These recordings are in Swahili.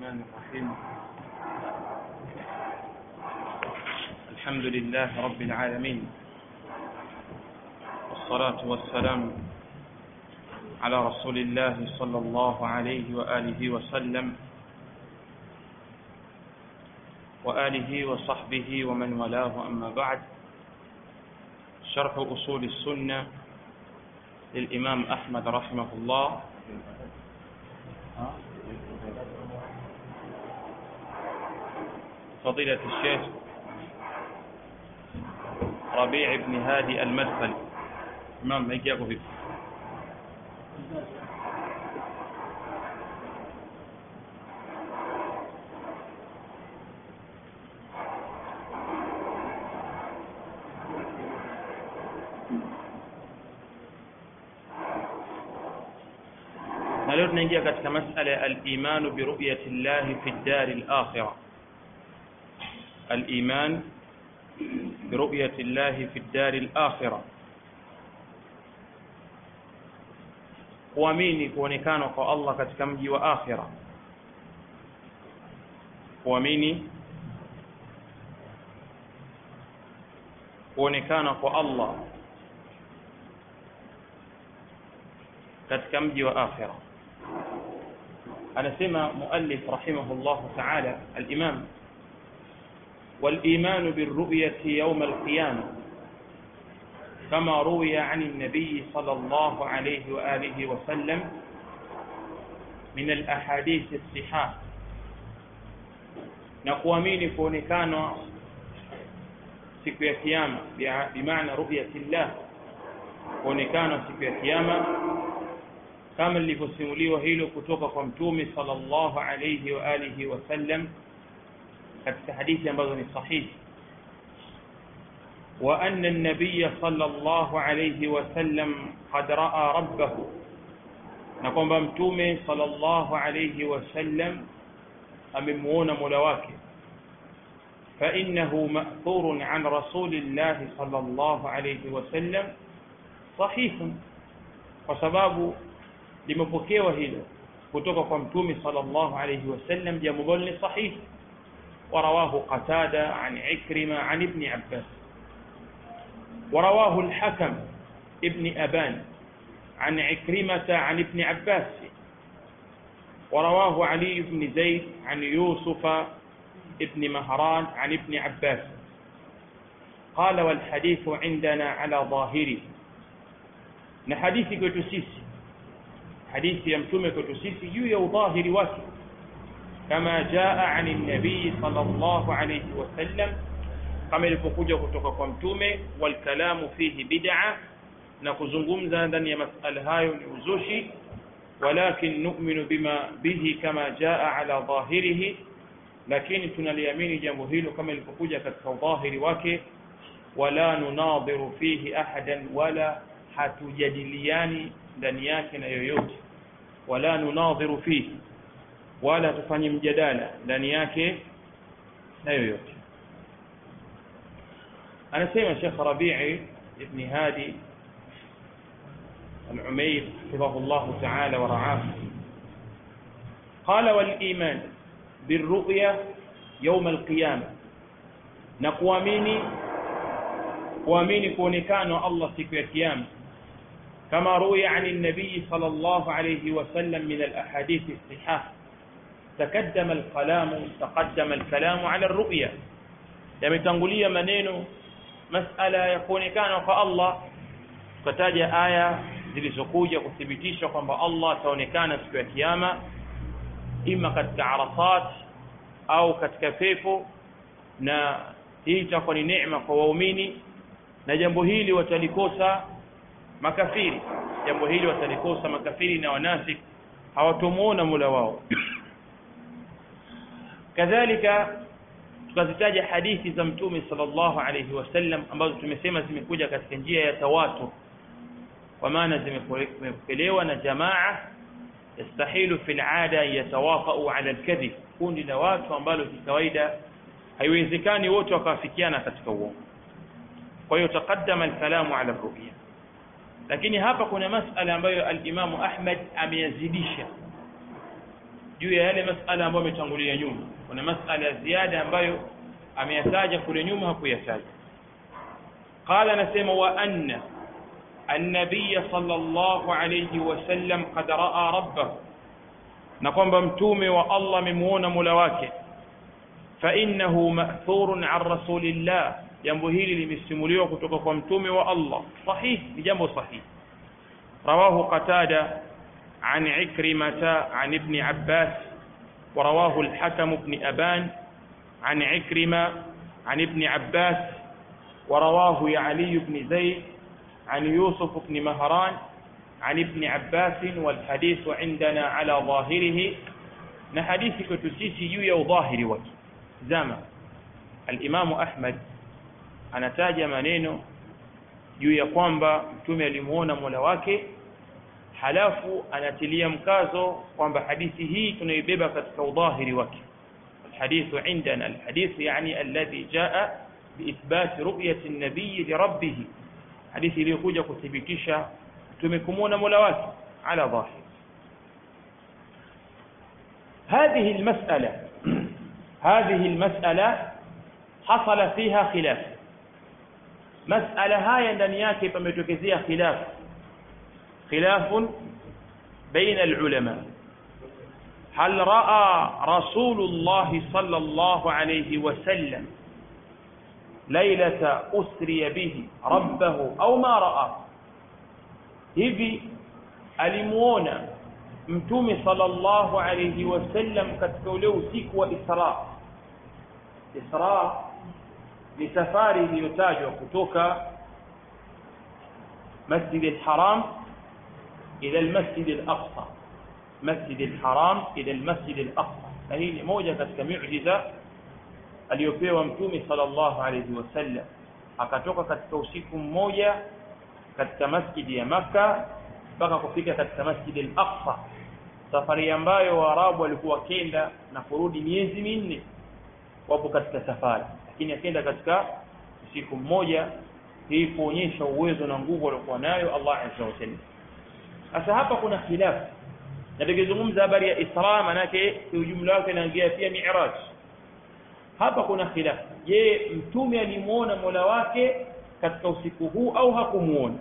الرحمن الرحيم الحمد لله رب العالمين والصلاة والسلام على رسول الله صلى الله عليه وآله وسلم وآله وصحبه ومن والاه أما بعد شرح أصول السنة للإمام أحمد رحمه الله فضيلة الشيخ ربيع بن هادي المدخلي إمام هيك يقف فيك na leo tunaingia katika masala ya al-imanu bi ru'yati Allah fi ad-dar al-akhirah al-iman bi ru'yati Allah fi ad-dar al-akhirah kuamini kuonekana kwa Allah katika mji wa akhira kuamini kuonekana kwa Allah katika mji wa akhira anasema muallif rahimahullah ta'ala al-imam والإيمان بالرؤية يوم القيامة كما روي عن النبي صلى الله عليه وآله وسلم من الأحاديث الصحاح نقوامين كونكان siku ya kiyama bimaana ru'yati llah kuonekana siku ya kiyama kama lilivyosimuliwa hilo kutoka kwa mtume sallallahu alayhi wa alihi wasallam katika hadithi ambazo ni sahihi وأن النبي صلى الله عليه وسلم قد رأى ربه نقوم بمتومه صلى الله عليه وسلم أممون ملواك فإنه مأثور عن رسول الله صلى الله عليه وسلم صحيح وسباب limepokewa hilo kutoka kwa mtume sallallahu alayhi wasallam jambo ambalo ni sahihi ورواه قتادة عن عكرمة عن ابن عباس ورواه الحكم ابن أبان عن عكرمة عن ابن عباس ورواه علي بن زيد عن يوسف ابن مهران عن ابن عباس قال والحديث عندنا على ظاهره نحديث كتسيسي حديث يمتم كتسيسي يو ظاهر واكي كما جاء عن النبي صلى الله عليه وسلم kama ilivyokuja kutoka kwa mtume walkalamu fihi bid'a na kuzungumza ndani ya masala hayo ni uzushi walakin nu'minu bima bihi kama jaa ala dhahirihi lakini tunaliamini jambo hilo kama ilivyokuja katika dhahiri wake wala nunadhiru fihi ahadan wala hatujadiliani ndani yake na yoyote wala nunadhiru fihi wala hatufanyi mjadala ndani yake na yoyote anasema Sheikh Rabi'i ibn Hadi al-Umayr حفظه الله تعالى ورعاه قال والإيمان بالرؤيا يوم القيامة نقواميني kuamini kuonekana Allah siku ya kiyama كما روي عن النبي صلى الله عليه وسلم من الأحاديث الصحاح تقدم الكلام تقدم الكلام على الرؤيا yametangulia maneno masala ya kuonekana kwa Allah tukataja aya zilizokuja kuthibitisha kwamba Allah ataonekana siku ya kiyama ima katika arafat au katika pepo na hii itakuwa ni neema kwa waumini na jambo hili watalikosa makafiri jambo hili watalikosa makafiri na wanafik hawatomuona Mola wao kadhalika tukazitaja hadithi za mtume sallallahu alayhi wasallam ambazo tumesema zimekuja katika njia ya tawatur kwa maana zimepokelewa na jamaa yastahilu fil ada yatawafau ala alkadhib kundi la watu ambalo kikawaida haiwezekani wote wakawafikiana katika uongo kwa hiyo taqaddama alkalamu ala ru'ya lakini hapa kuna masala ambayo alimamu Ahmad ameyazidisha juu ya yale masala ambayo ametangulia nyuma kuna masala ya ziada ambayo ameyataja kule nyuma hakuyataja qala anasema wa anna النبي صلى الله عليه وسلم قد راى ربه na kwamba mtume wa Allah amemuona Mola wake fa innahu ma'thurun an rasulillah jambo hili limesimuliwa kutoka kwa mtume wa Allah sahih ni jambo sahihi rawahu qatada عن عكرمة عن ابن عباس ورواه الحكم بن أبان عن عكرمة عن ابن عباس ورواه علي بن زيد عن يوسف بن مهران عن ابن عباس والحديث عندنا على ظاهره نحديث كتسيسي يو ظاهر وجه زما الإمام أحمد anataja maneno juu ya kwamba mtume alimuona mola wake halafu anatilia mkazo kwamba hadithi hii tunaibeba katika udhahiri wake الحديث عندنا الحديث يعني الذي جاء بإثبات رؤية النبي لربه حديث iliyokuja kuthibitisha tumekumuona mola wake على ظاهر هذه المسألة هذه المسألة حصل فيها خلاف مسألة هاي ndani yake pametokezea khilaf خلاف بين العلماء هل رأى رسول الله صلى الله عليه وسلم ليلة أسري به ربه أو ما رأى hivi alimuona mtume sallallahu alayhi wasallam katika ule usiku wa Isra Isra ni safari iliyotajwa kutoka Masjid al-Haram ila al-Masjid al-Aqsa Masjid al-Haram ila al-Masjid al-Aqsa na hii ni moja katika miujiza aliyopewa mtume sallallahu alayhi wasallam akatoka katika usiku mmoja katika masjidi ya Makka mpaka kufika katika masjidi al-Aqsa safari ambayo Waarabu walikuwa kenda na kurudi miezi minne wapo katika safari lakini akenda katika usiku mmoja hii kuonyesha uwezo na nguvu aliokuwa nayo Allah azza wa jalla sasa hapa kuna khilafu na tukizungumza habari ya Isra manake ujumla wake inaingia pia Mi'raj hapa kuna khilafu je mtume alimuona Mola wake katika usiku huu au hakumuona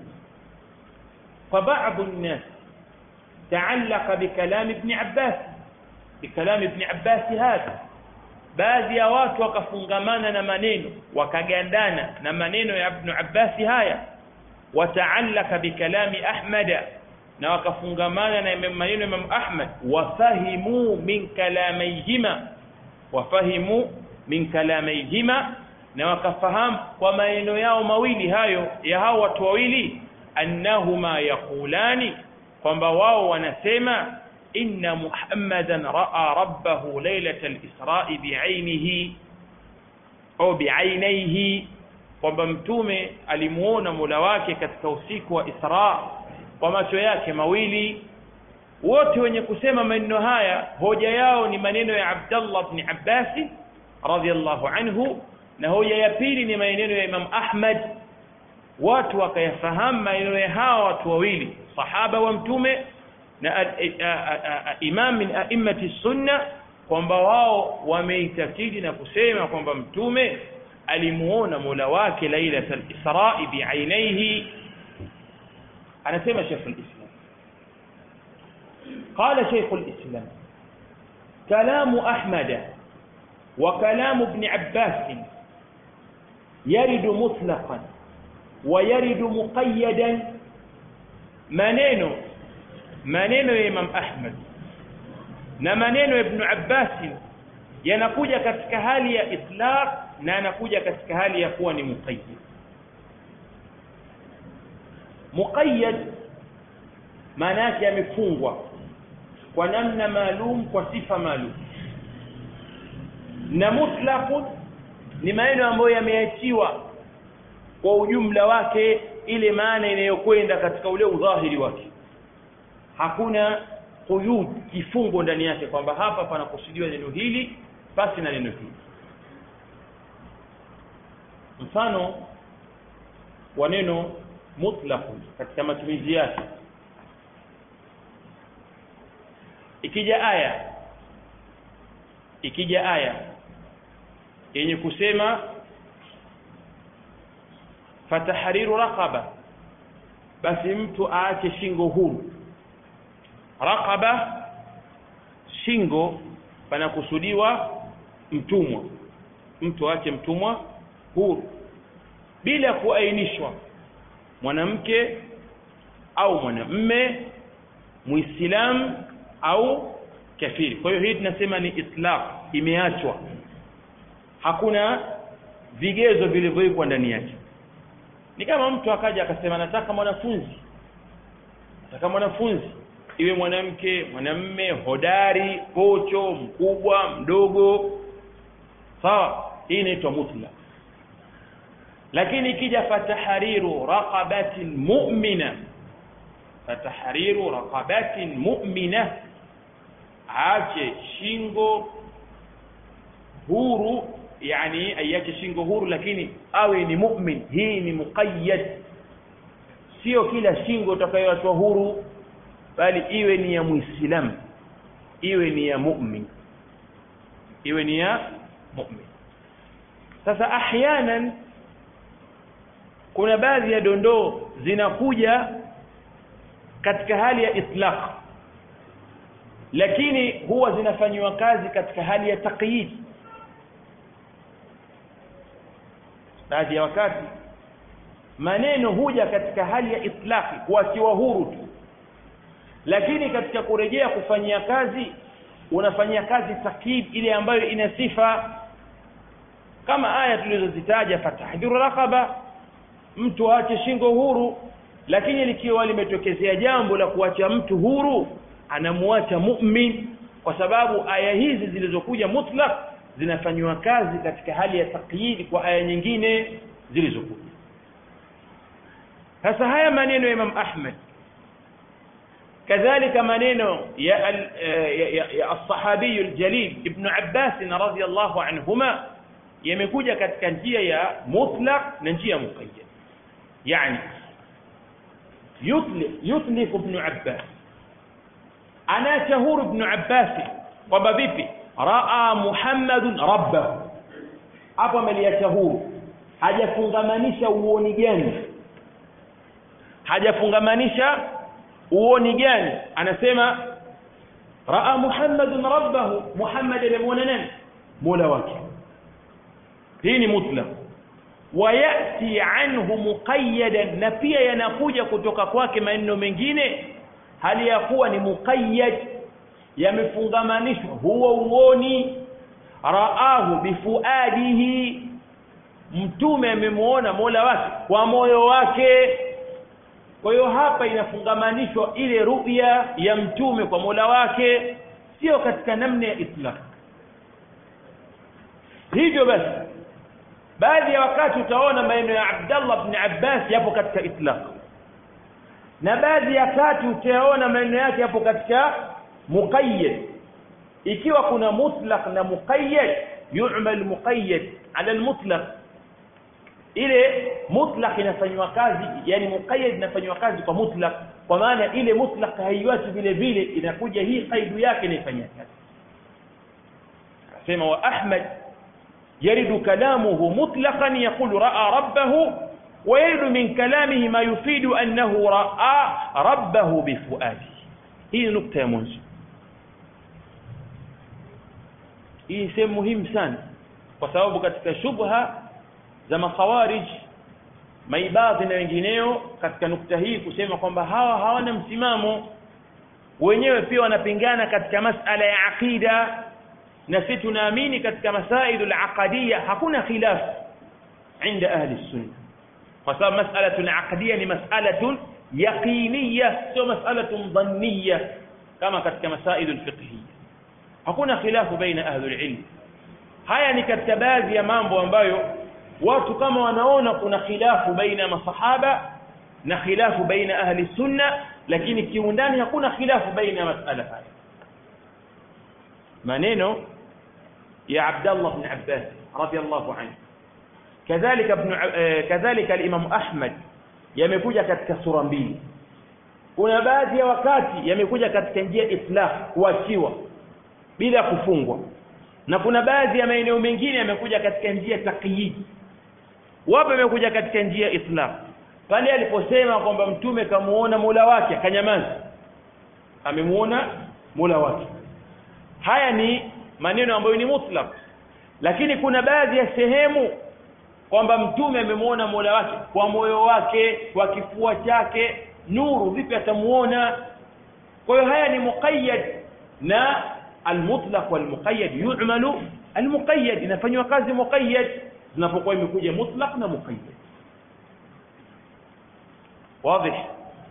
فبعض الناس تعلق بكلام ابن عباس بكلام ابن عباس هذا baadhi ya watu wakafungamana na maneno wakagandana na maneno ya Ibn Abbas haya wataallaka bikalami Ahmad na wakafungamana na maneno ya Imam Ahmad wafahimu min kalamayhima wafahimu min kalamayhima na wakafahamu kwa maneno yao mawili hayo ya hao watu wawili annahuma yaqulani kwamba wao wanasema inna muhammadan raa rabbahu lailata alisrai biainihi au biainaihi kwamba mtume alimuona mola wake katika usiku wa isra kwa macho yake mawili wote wenye kusema maneno haya hoja yao ni maneno ya abdallah bni abbasi radhiallahu anhu na hoja ya pili ni maneno ya imam ahmad watu wakayafahamu maneno ya hawa watu wawili sahaba wa mtume na imam min a'immati sunna kwamba wao wameitakidi na kusema kwamba mtume alimuona mola wake lailatul israi biainaihi anasema Sheikh al-Islam قال شيخ الإسلام كلام أحمد وكلام ابن عباس يرد مطلقا ويرد مقيدا maneno maneno ya Imam Ahmad na maneno ya Ibn Abbas yanakuja katika hali ya itlaq na yanakuja katika hali ya kuwa ni muqayyad muqayyad maana yake yamefungwa kwa namna maalum kwa sifa maalum na mutlaqun ni maneno ambayo yameachiwa kwa ujumla wake ile maana inayokwenda katika ule udhahiri wake hakuna quyud kifungo ndani yake kwamba hapa panakusudiwa neno hili basi na neno hili mfano wa neno mutlaq katika matumizi yake ikija aya ikija aya yenye kusema fatahriru raqaba basi mtu aache shingo huru raqaba shingo panakusudiwa mtumwa mtu aache mtumwa huru bila kuainishwa mwanamke au mwanamme muislamu au kafiri kwa hiyo hii tunasema ni itlaq imeachwa hakuna vigezo vilivyowekwa ndani yake ni kama mtu akaja akasema nataka mwanafunzi nataka mwanafunzi iwe mwanamke mwanamme hodari kocho mkubwa mdogo sawa hii inaitwa mutlaq lakini ikija fatahariru raqabatin mu'mina fatahariru raqabatin mu'mina aache shingo huru yani aiache shingo huru lakini awe ni mu'min hii ni muqayyad sio kila shingo utakayoachwa huru bali iwe ni ya muislamu iwe ni ya mu'min iwe ni ya mu'min sasa ahyanan kuna baadhi ya dondoo zinakuja katika hali ya itlaq lakini huwa zinafanywa kazi katika hali ya taqyid baadhi ya wakati maneno huja katika hali ya itlaqi kuachiwa huru tu lakini katika kurejea kufanyia kazi unafanyia kazi takyid ile ambayo ina sifa kama aya tulizozitaja fatahdhiru raqaba mtu aache shingo huru lakini likiwa limetokezea jambo la kuacha mtu huru anamuacha mu'min kwa sababu aya hizi zilizokuja mutlaq zinafanywa kazi katika hali ya takyid kwa aya nyingine zilizokuja sasa haya maneno ya Imam Ahmad kadhalika maneno ya ya as-sahabi al-jalil ibn Abbas radhiyallahu anhuma yamekuja katika njia ya mutlaq na njia muqayyad yani yutlif yutlif ibn Abbas ana shahur ibn Abbas kwamba vipi raa Muhammadun rabbahu hapo ameliacha huru hajafungamanisha uoni gani hajafungamanisha uoni gani anasema raa Muhammadun rabbahu Muhammad amemuona nani mola wake hii ni mutlaq wayati anhu muqayyadan na pia yanakuja kutoka kwake maneno mengine hali ya kuwa ni muqayyad yamefungamanishwa huo uoni raahu bifuadihi mtume amemuona mola wake kwa moyo wake kwa hiyo hapa inafungamanishwa ile ru'ya ya mtume kwa mola wake sio katika namna ya itlaq hivyo basi baadhi ya wakati utaona maneno ya Abdullah ibn Abbas yapo katika itlaq na baadhi ya wakati utaona maneno yake yapo katika muqayyad ikiwa kuna mutlaq na muqayyad yu'mal muqayyad ala almutlaq ile mutlaq inafanywa kazi yani muqayyad inafanywa kazi kwa mutlaq kwa maana ile mutlaq haiwachi vile vile inakuja hii kaidu yake inaifanyia kazi asema wa Ahmad يرد كلامه مطلقا يقول راى ربه ويرد من كلامه ما يفيد انه راى ربه بفؤاده هي نقطه يا mwanzo hii sehemu muhimu sana kwa sababu katika shubha za makhawarij maibadhi na wengineo katika nukta hii kusema kwamba hawa hawana msimamo wenyewe pia wanapingana katika masala ya aqida na sisi tunaamini katika masailu al-aqadiyya hakuna khilaf inda ahli sunna kwa sababu mas'alatu al-aqdiyya ni mas'alatu yaqiniyya sio mas'alatu dhanniyya kama katika masailu al-fiqhiyya hakuna khilafu baina ahli al-ilm haya ni katika baadhi ya mambo ambayo watu kama wanaona kuna khilafu baina masahaba na khilafu baina ahli sunna lakini kiundani hakuna khilafu baina masala haya maneno يا عبد الله بن عباس رضي الله عنه كذلك ابن كذلك الامام احمد yamekuja katika sura mbili kuna baadhi ya wakati yamekuja katika njia itlaq kuachiwa bila kufungwa na kuna baadhi ya maeneo mengine yamekuja katika njia taqyid wapo yamekuja katika njia itlaq pale aliposema kwamba mtume kamuona Mola wake akanyamaza amemuona Mola wake haya ni maneno ambayo ni mutlaq lakini kuna baadhi ya sehemu kwamba mtume amemuona Mola wake kwa moyo wake kwa kifua chake nuru vipi atamuona kwa hiyo haya ni muqayyad na almutlaq walmuqayyad yu'malu almuqayyad inafanywa kazi muqayyad zinapokuwa imekuja mutlaq na muqayyad واضح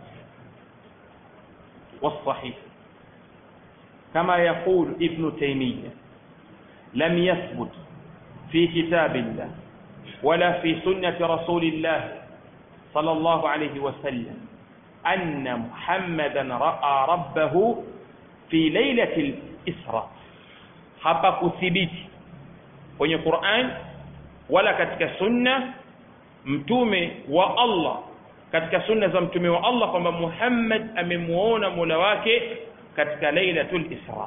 والصحيح كما يقول ابن تيمية لم يثبت في كتاب الله ولا في سنة رسول الله صلى الله عليه وسلم أن محمدا رأى ربه في ليلة الإسراء hapa kuthibiti kwenye Qur'an wala katika sunna mtume wa Allah katika sunna za mtume wa Allah kwamba Muhammad amemuona Mola wake katika Lailatul Isra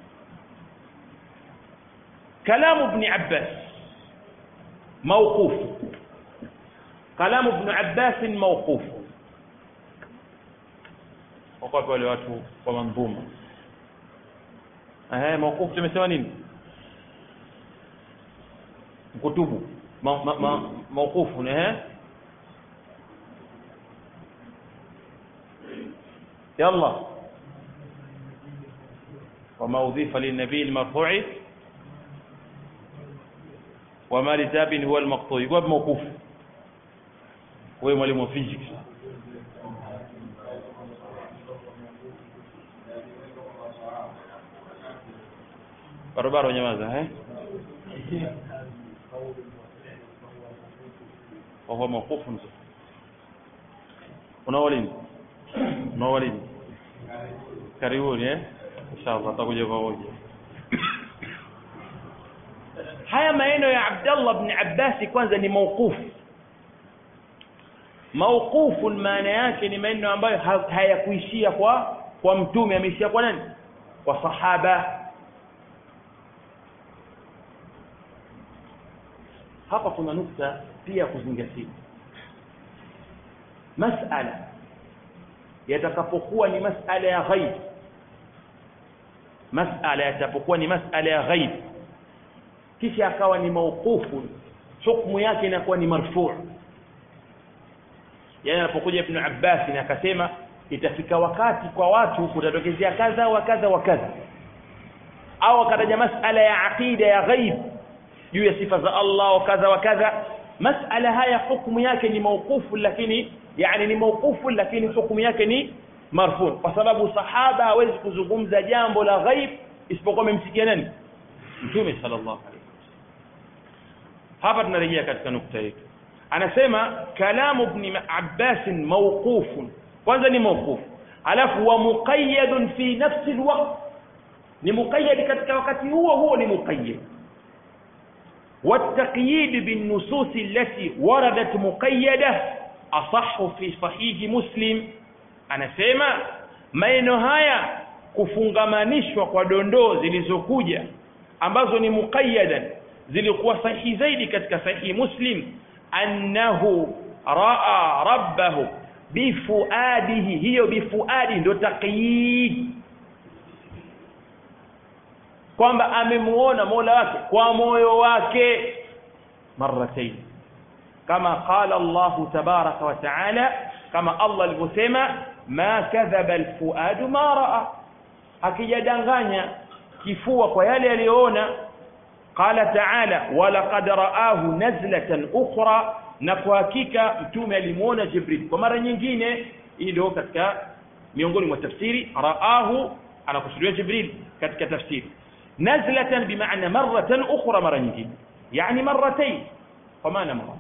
kalamu ibn Abbas موقوف كلام ابن عباس موقوف وقف wale watu wa manzuma eh موقوف tumesema nini kutubu موقوف eh يلا وما أضيف للنبي المرفوع وما لتاب هو المقطوع يقول موقوف هو mwalimu wa physics barabara nyamaza eh وهو موقوف unawalini unawalini karibuni eh inshallah tutakuja pamoja haya maneno ya Abdullah ibn Abbas kwanza ni mauqufu mauqufu maana yake ni maneno ambayo hayakuishia kwa kwa mtume ameishia kwa nani kwa sahaba hapa kuna nukta pia kuzingatia masala yatakapokuwa ni masala ya ghaib masala yatapokuwa ni masala ya ghaib kisha akawa ni mauqufu hukumu yake inakuwa ni marfu' yani anapokuja ibn Abbas na akasema itafika wakati kwa watu kutatokezea kadha wa kadha wa kadha au akataja masala ya aqida ya ghaib juu ya sifa za Allah wa kadha wa kadha masala haya hukumu yake ni mauqufu lakini yani ni mauqufu lakini hukumu yake ni marfu kwa sababu sahaba hawezi kuzungumza jambo la ghaib isipokuwa amemsikia nani mtume sallallahu alaihi hapa tunarejea katika nukta yetu anasema kalamu ibn Abbas mawqufun kwanza ni mawquf alafu wa muqayyad fi nafsi alwaqt ni muqayyad katika wakati huo huo ni muqayyad والتقييد بالنصوص التي وردت مقيدة أصح في صحيح مسلم anasema maneno haya kufungamanishwa kwa dondoo zilizokuja ambazo ni muqayyadan zilikuwa sahihi zaidi katika sahihi muslim annahu raa rabbahu bifuadihi hiyo bifuadi ndio taqyid kwamba amemuona Mola wake kwa moyo wake marratayn kama qala Allah tabaraka wa taala kama Allah alivyosema ma kadhaba alfuadu ma raa akijadanganya kifua kwa yale aliyoona qala taala walaqad raahu nazlatan ukhra na kwa hakika mtume alimuona jibril kwa mara nyingine hii ndio katika miongoni mwa tafsiri raahu anakusudia jibril katika tafsiri nazlatan bimaana maratan ukhra mara nyingine yani marratayn kwa maana mara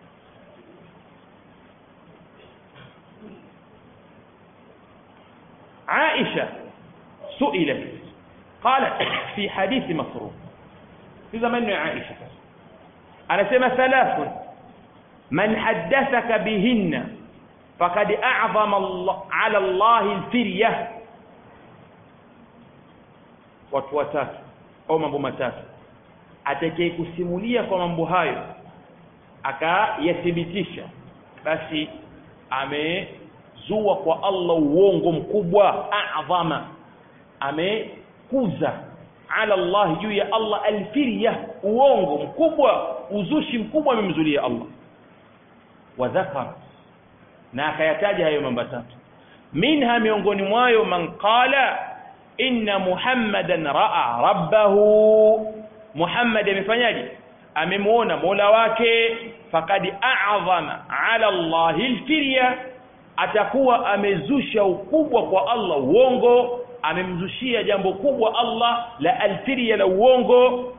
عائشة سئلت قالت في حديث مسروق في زمن عائشة أنا سمى ثلاث من حدثك بهن فقد أعظم الله على الله الفرية watu watatu au mambo matatu atakaye kusimulia kwa mambo hayo akayathibitisha basi amezua kwa Allah uongo mkubwa adhama amekuza ala Allah juu ya Allah alfirya uongo mkubwa uzushi mkubwa amemzulia Allah wa dhakara na akayataja hayo mambo tatu minha miongoni mwayo man qala inna muhammadan raa rabbahu muhammad amefanyaje amemwona mola wake fakad a'zama ala allahi alfirya atakuwa amezusha ukubwa kwa allah uongo amemzushia jambo kubwa allah la alfirya la uongo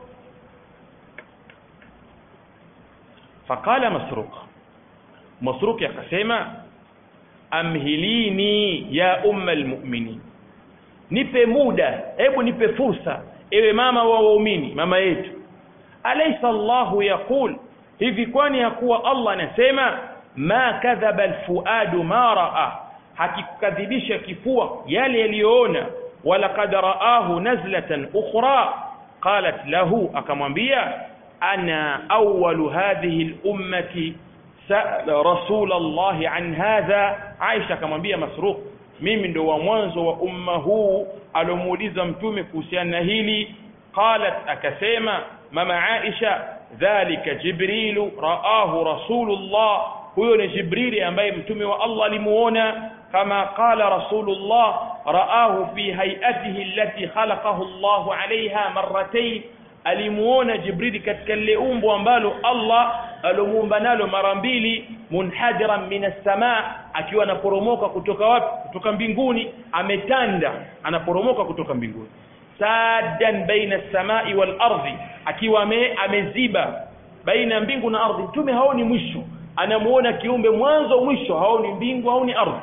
faqala masruq masruq akasema amhilini ya umma almu'minin nipe muda hebu nipe fursa ewe mama wa waumini mama yetu alaysa Allahu yaqul hivi kwani hakuwa Allah anasema ma kadhaba alfuadu ma raa hakikadhibisha kifua yale yaliyoona wala qad raahu nazlatan ukhra qalat lahu akamwambia ana awwalu hadhihi al-ummati sa'ala rasul Allah an hadha Aisha akamwambia Masruq mimi ndo wa mwanzo wa umma huu alomuuliza mtume kuhusiana na hili qalat akasema mama Aisha dhalika jibrilu raahu rasulullah huyo ni jibrili ambaye mtume wa Allah alimuona kama qala rasulullah raahu fi hayatihi allati khalaqahu Allah alaiha marratayn alimuona jibrili katika lile umbo ambalo Allah alomuumba nalo mara mbili munhadiran min as-samaa akiwa anaporomoka kutoka wapi kutoka mbinguni ametanda anaporomoka kutoka mbinguni saddan baina as-samai wal ardi akiwa ame, ameziba baina mbingu na ardhi mtume haoni mwisho anamuona kiumbe mwanzo mwisho haoni mbingu haoni ardhi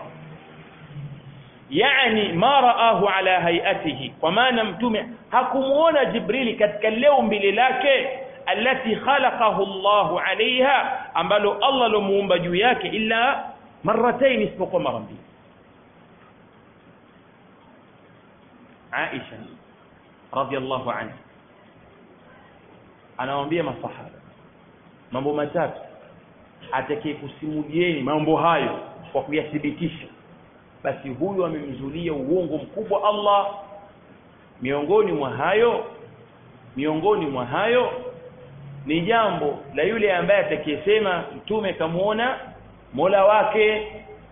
yani ma raahu ala hayatihi kwa maana mtume hakumuona jibrili katika leo mbili lake alati khalaqahu Allahu alaiha ambalo Allah lomuumba juu yake illa marratain isipokuwa mara mbili Aisha radhiallahu anha anawaambia masahaba mambo matatu atakaye kusimulieni mambo hayo kwa kuyathibitisha basi huyu amemzulia uongo mkubwa Allah miongoni mwa hayo miongoni mwa hayo ni jambo la yule ambaye atakayesema mtume kamuona Mola wake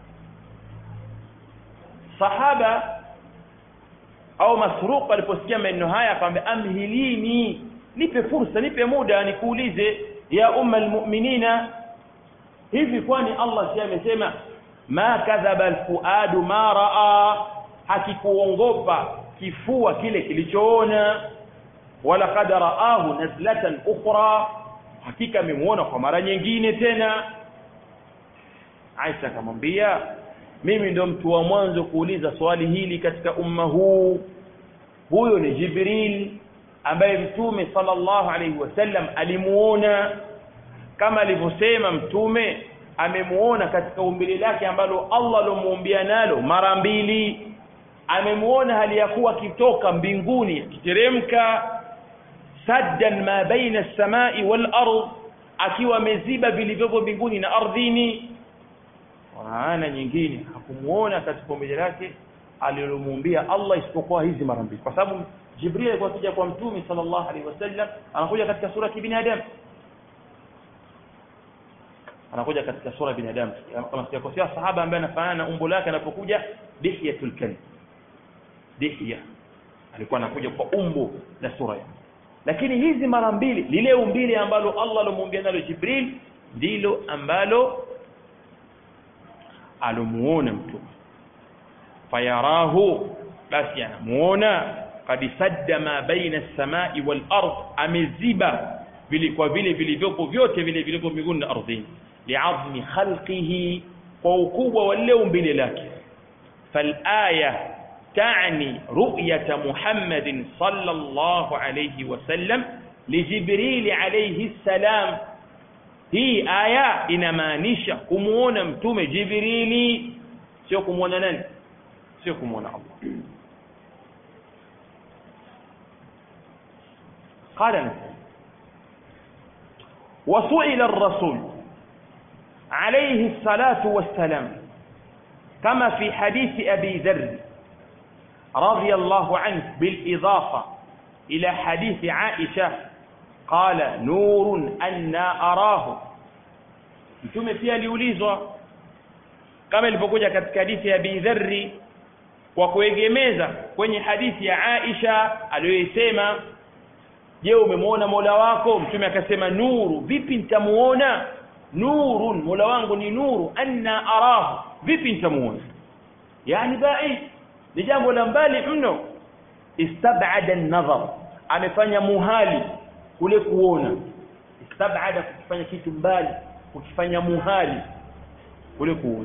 sahaba au masruq aliposikia maneno haya akamwambia amhilini nipe fursa nipe muda nikuulize ya umma almu'minina hivi kwani Allah si amesema ma kadhaba alfuadu ma raa hakikuongopa kifua kile kilichoona wala qad raahu nazlatan ukhra hakika amemuona kwa mara nyingine tena Aisha akamwambia mimi ndo mtu wa mwanzo kuuliza swali hili katika umma huu huyo ni Jibril ambaye mtume sallallahu alaihi wasallam alimuona kama alivyosema mtume amemuona katika umbile lake ambalo Allah alomuumbia nalo mara mbili amemuona hali ya kuwa akitoka mbinguni akiteremka saddan ma baina as-samai wal ard akiwa ameziba vilivyopo mbinguni na ardhini maana nyingine hakumuona katika umbile lake alilomuumbia Allah isipokuwa hizi mara mbili kwa sababu Jibril alikuwa akija kwa mtume sallallahu alaihi wasallam anakuja katika sura ya kibinadamu anakuja katika sura ya binadamu kama sijakosea sahaba ambaye anafanana na umbo lake anapokuja dihyatul kalb dihya alikuwa anakuja kwa umbo la sura yake lakini hizi mara mbili lile umbile ambalo Allah alomuumbia nalo Jibril ndilo ambalo alomuona mtume fayarahu basi anamuona kad sadda ma baina as-samai wal ard ameziba vile kwa vile vilivyopo vyote vile vilivyo mbinguni na ardhini li'azmi khalqihi kwa ukubwa wa lile umbile lake falaya تعني رؤية محمد صلى الله عليه وسلم لجبريل عليه السلام hii aya inamaanisha kumuona mtume jibrili sio kumuona nani sio kumuona Allah qala nasema وسئل الرسول عليه الصلاة والسلام كما في حديث أبي ذر رضي الله عنه بالإضافة إلى حديث عائشة قال نور أنا أراه mtume pia aliulizwa kama ilivyokuja katika hadithi ya Abi Dharri kwa kuegemeza kwenye hadithi ya Aisha aliyoisema je umemwona Mola wako mtume akasema nuru vipi nitamuona nurun Mola wangu ni nuru anna arahu vipi nitamuona yani baid ni jambo la mbali mno istab'ada an-nazar amefanya muhali kule kuona istab'ada kufanya kitu mbali kukifanya muhali kule kuona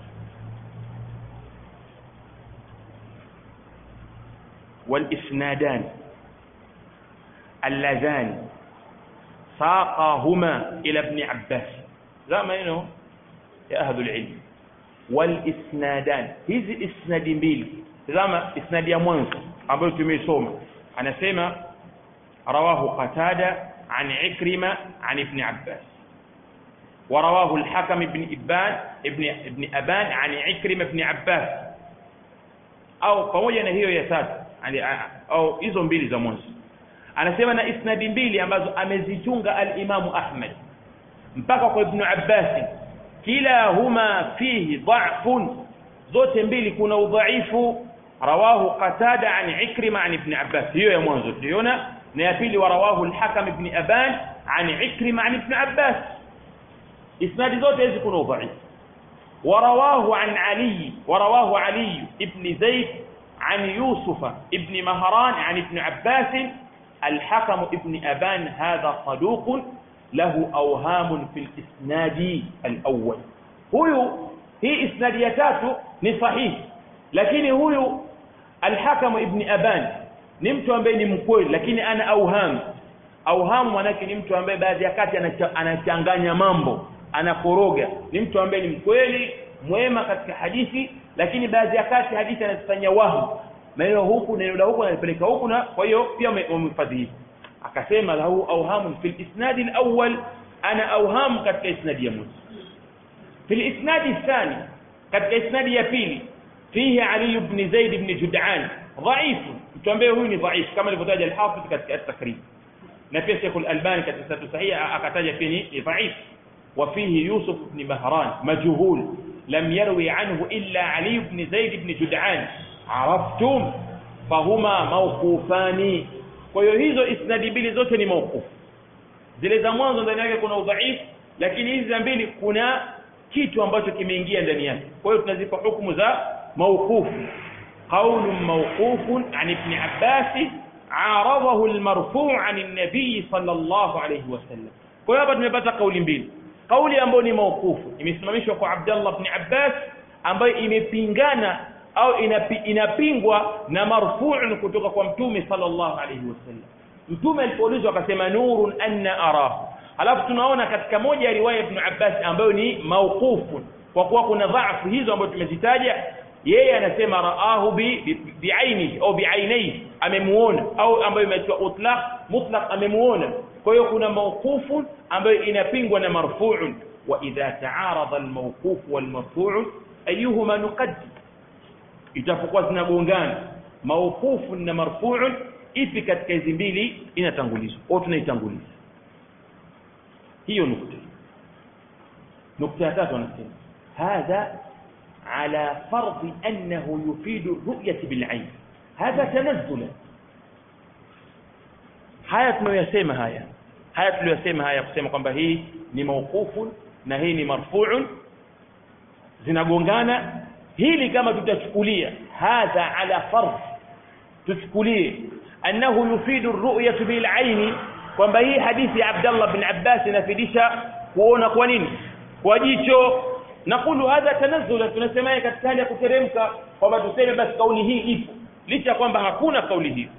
والإسنادان اللذان ساقاهما إلى ابن عباس لا ما إنه يا أهل العلم والإسنادان hizi isnadi mbili tazama isnadi ya mwanzo ambayo tumeisoma anasema rawahu qatada an ikrima an ibn abbas ورواه الحكم بن ابان ابن ابن ابان عن عكرمه بن عباس au pamoja na hiyo ya tatu au hizo mbili za mwanzo anasema na isnadi mbili ambazo amezichunga al-Imamu Ahmad mpaka kwa Ibn Abbas kila huma fihi dha'fun zote mbili kuna udhaifu rawahu Qatada an Ikrima an Ibn Abbas hiyo ya mwanzo tuliona na ya pili warawahu al-Hakam ibn Aban an Ikrima an Ibn Abbas isnadi zote hizi kuna udhaifu ورواه عن علي ورواه علي ابن زيد عن يوسف ابن مهران عن ابن عباس الحكم ابن أبان هذا صدوق له أوهام في الإسناد الأول هو هي إسنادياته نصحيح لكن هو الحكم ابن أبان نمت ambaye ni mkweli lakini ana auham auham manake ni mtu ambaye baadhi ya kati anachanganya mambo anakoroga ni mtu ambaye ni mkweli mwema katika hadithi lakini baadhi ya kati hadithi anazifanya wahu neno huku neno la huku analipeleka huku na kwa hiyo pia wamehifadhi hivi akasema lahu awhamun fil isnad alawwal ana awham katika isnadi ya mwanzo fil isnad athani katika isnadi ya pili fihi ali ibn zaid ibn jud'an dhaif mtu ambaye huyu ni dhaif kama alivyotaja al-hafidh katika at-takrib na pia Sheikh al-Albani katika satu sahiha akataja pia ni dhaif وفيه يوسف بن مهران مجهول لم يروي عنه إلا علي بن زيد بن جدعان عرفتم فهما موقوفان kwa hiyo hizo isnadi mbili zote ni mauqufu zile za mwanzo ndani yake kuna udhaifu lakini hizi za mbili kuna kitu ambacho kimeingia ndani yake kwa hiyo tunazipa hukumu za mauqufu qaulun mawqufun an ibn abbas aradahu almarfu' an an-nabi sallallahu alayhi wasallam kwa hiyo hapa tumepata kauli mbili kauli ambayo ni maukufu imesimamishwa kwa Abdullah ibn Abbas ambayo imepingana au inapi, inapingwa na marfu'un kutoka kwa mtume sallallahu alayhi wasallam mtume alipoulizwa akasema nurun anna arahu alafu tunaona katika moja ya riwaya ibn Abbas ambayo ni maukufu kwa kuwa kuna dhaifu hizo ambazo tumezitaja yeye anasema raahu bi biaini au biainai amemuona au ambayo imeitwa utlaq mutlaq amemuona kwa hiyo kuna mawqufu ambayo inapingwa na marfu'un wa idha ta'arada al-mawquf wal-marfu' ayuhuma nuqaddim itapokuwa zinagongana mawqufu na marfu'un ipi katika hizi mbili inatangulizwa au tunaitanguliza hiyo nukta nukta ya tatu anasema hadha على فرض أنه يفيد الرؤية بالعين هذا تنزلا haya tunayosema haya haya tuliyosema haya kusema kwamba hii ni mauqufu na hii ni marfu'un zinagongana hili kama tutachukulia hadha ala fard tuchukulie annahu yufidu ar-ru'yatu bil aini kwamba hii hadithi ya Abdullah bin Abbas inafidisha kuona kwa nini kwa jicho nakulu hadha tanazzula tunasema katika hali ya kuteremka kwamba tuseme basi kauli hii ipo licha kwamba hakuna kauli hii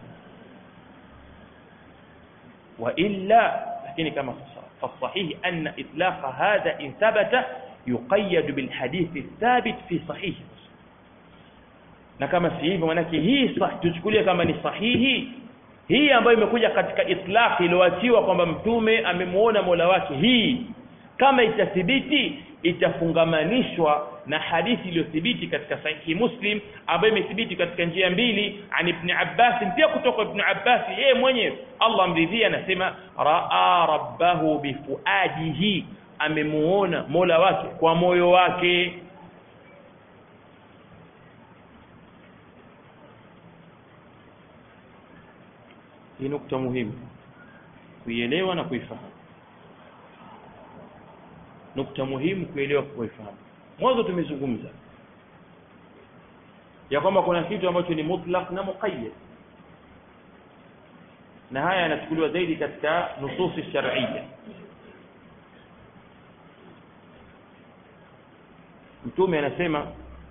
wa illa lakini kama فالصحيح أن إطلاق هذا إن ثبت يقيد بالحديث الثابت في صحيح na kama si hivyo manake hii tuchukulie kama ni sahihi hii ambayo imekuja katika itlaq iliyoachiwa kwamba mtume amemuona Mola wake hii kama itathibiti itafungamanishwa na hadithi iliyothibiti katika sahihi Muslim ambayo imethibiti katika njia mbili an Ibn Abbas pia kutoka Ibn Abbas yeye mwenyewe Allah amridhia anasema raa rabbahu bifuadihi amemuona Mola wake kwa moyo wake hii nukta muhimu kuielewa na kuifahamu nukta muhimu kuelewa kuifahamu mwanzo tumezungumza ya kwamba kuna kitu ambacho ni mutlaq na muqayyad na haya yanachukuliwa zaidi katika nususi shar'iyya mtume anasema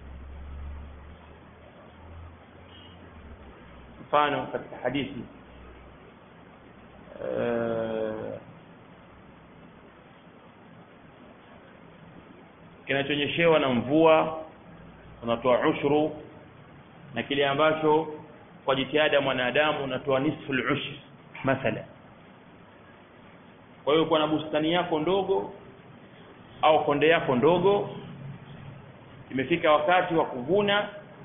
mfano katika hadithi kinachonyeshewa na mvua unatoa ushuru na kile ambacho kwa jitihada ya mwanadamu unatoa nisfu al-ushr mathala kwa hiyo kwa na bustani yako ndogo au konde yako ndogo imefika wakati wa kuvuna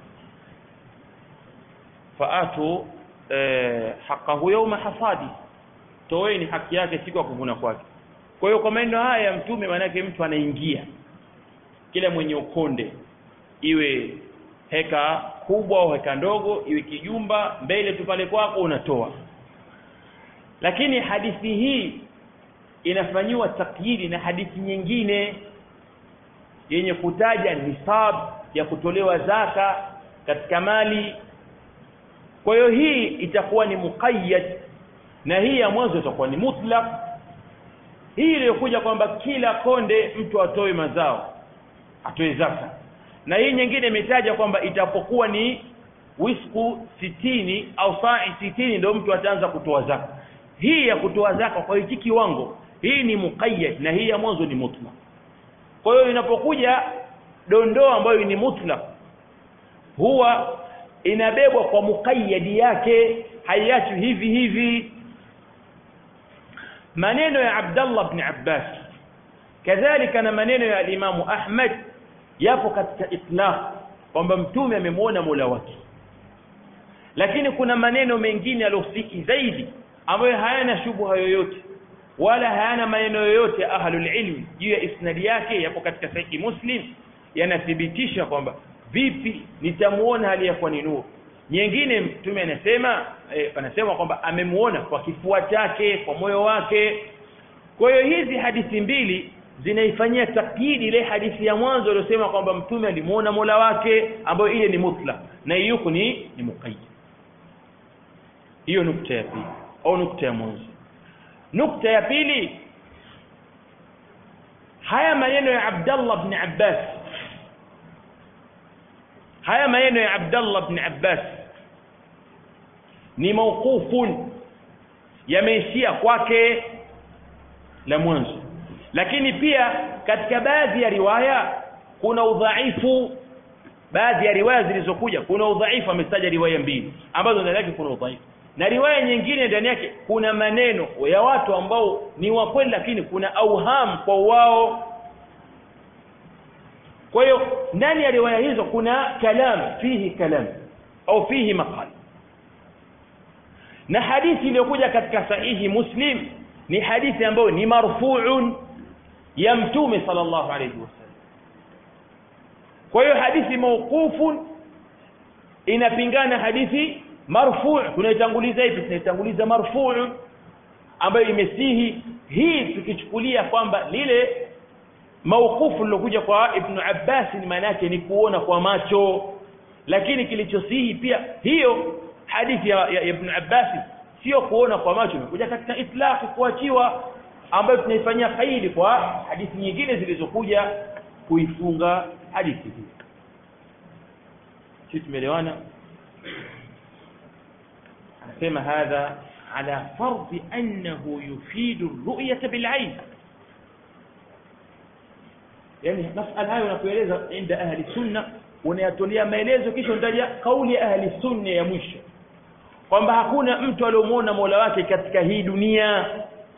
faatu eh, haqahu yawma hasadi toeni haki yake siku ya kuvuna kwake kwa hiyo kwa maneno haya ya mtume maanake mtu anaingia kila mwenye ukonde iwe heka kubwa au heka ndogo iwe kijumba mbele tu pale kwako unatoa lakini hadithi hii inafanyiwa takyidi na hadithi nyingine yenye kutaja nisab ya kutolewa zaka katika mali kwa hiyo hii itakuwa ni muqayyad na hii ya mwanzo itakuwa ni mutlaq hii iliyokuja kwamba kila konde mtu atoe mazao atoe zaka na hii nyingine imetaja kwamba itapokuwa ni wisku sitini au sa'i sitini ndio mtu ataanza kutoa zaka hii ya kutoa zaka kwa hiki kiwango hii ni muqayyad na hii ya mwanzo ni mutlaq kwa hiyo inapokuja dondoo ambayo ni mutlaq huwa inabebwa kwa muqayyadi yake haiachwi hivi hivi maneno ya Abdullah ibn Abbas kadhalika na maneno ya Imamu Ahmad yapo katika itlaq kwamba mtume amemwona Mola wake lakini kuna maneno mengine yaliyosiki zaidi ambayo hayana shubha yoyote wala hayana maneno yoyote ya ahlul ilmi juu ya isnadi yake yapo katika sahihi Muslim yanathibitisha kwamba vipi nitamuona hali ya kwa ni nuru nyingine mtume anasema eh, anasema kwamba amemuona kwa kifua chake kwa moyo wake kwa hiyo hizi hadithi mbili zinaifanyia takyidi ile hadithi ya mwanzo iliyosema kwamba mtume alimuona Mola wake ambayo ile ni mutlaq na hiyo ni ni muqayyad hiyo nukta ya pili au nukta ya mwanzo nukta ya pili haya maneno ya Abdullah ibn Abbas haya maneno ya Abdullah ibn Abbas ni mawqufun yameishia kwake la mwanzo lakini pia katika baadhi ya riwaya kuna udhaifu baadhi ya riwaya zilizokuja kuna udhaifu amestaja riwaya mbili ambazo ndani yake kuna udhaifu na riwaya nyingine ndani yake kuna maneno ya watu ambao ni wa kweli lakini kuna auham kwa wao kwa hiyo ndani ya riwaya hizo kuna kalam fihi kalam au fihi maqal na hadithi iliyokuja katika sahihi muslim ni hadithi ambayo ni marfu'un ya mtume sallallahu alayhi wasallam kwa hiyo hadithi mawqufun inapingana hadithi marfu' tunaitanguliza ipi tunaitanguliza marfu' ambayo imesihi hii tukichukulia kwamba lile mawqufu lilokuja kwa ibn Abbas ni maana yake ni kuona kwa macho lakini kilichosihi pia hiyo hadithi ya, ya ibn Abbas sio kuona kwa macho imekuja katika itlaq kuachiwa ambayo tunaifanyia kaidi kwa hadithi nyingine zilizokuja kuifunga hadithi hii sisi tumeelewana anasema hadha ala fardhi annahu yufidu ru'yata bil'ain yani masala hayo nakueleza inda ahli sunna unayatolea maelezo kisha unataja kauli ya ahli sunna ya mwisho kwamba hakuna mtu aliyomwona Mola wake katika hii dunia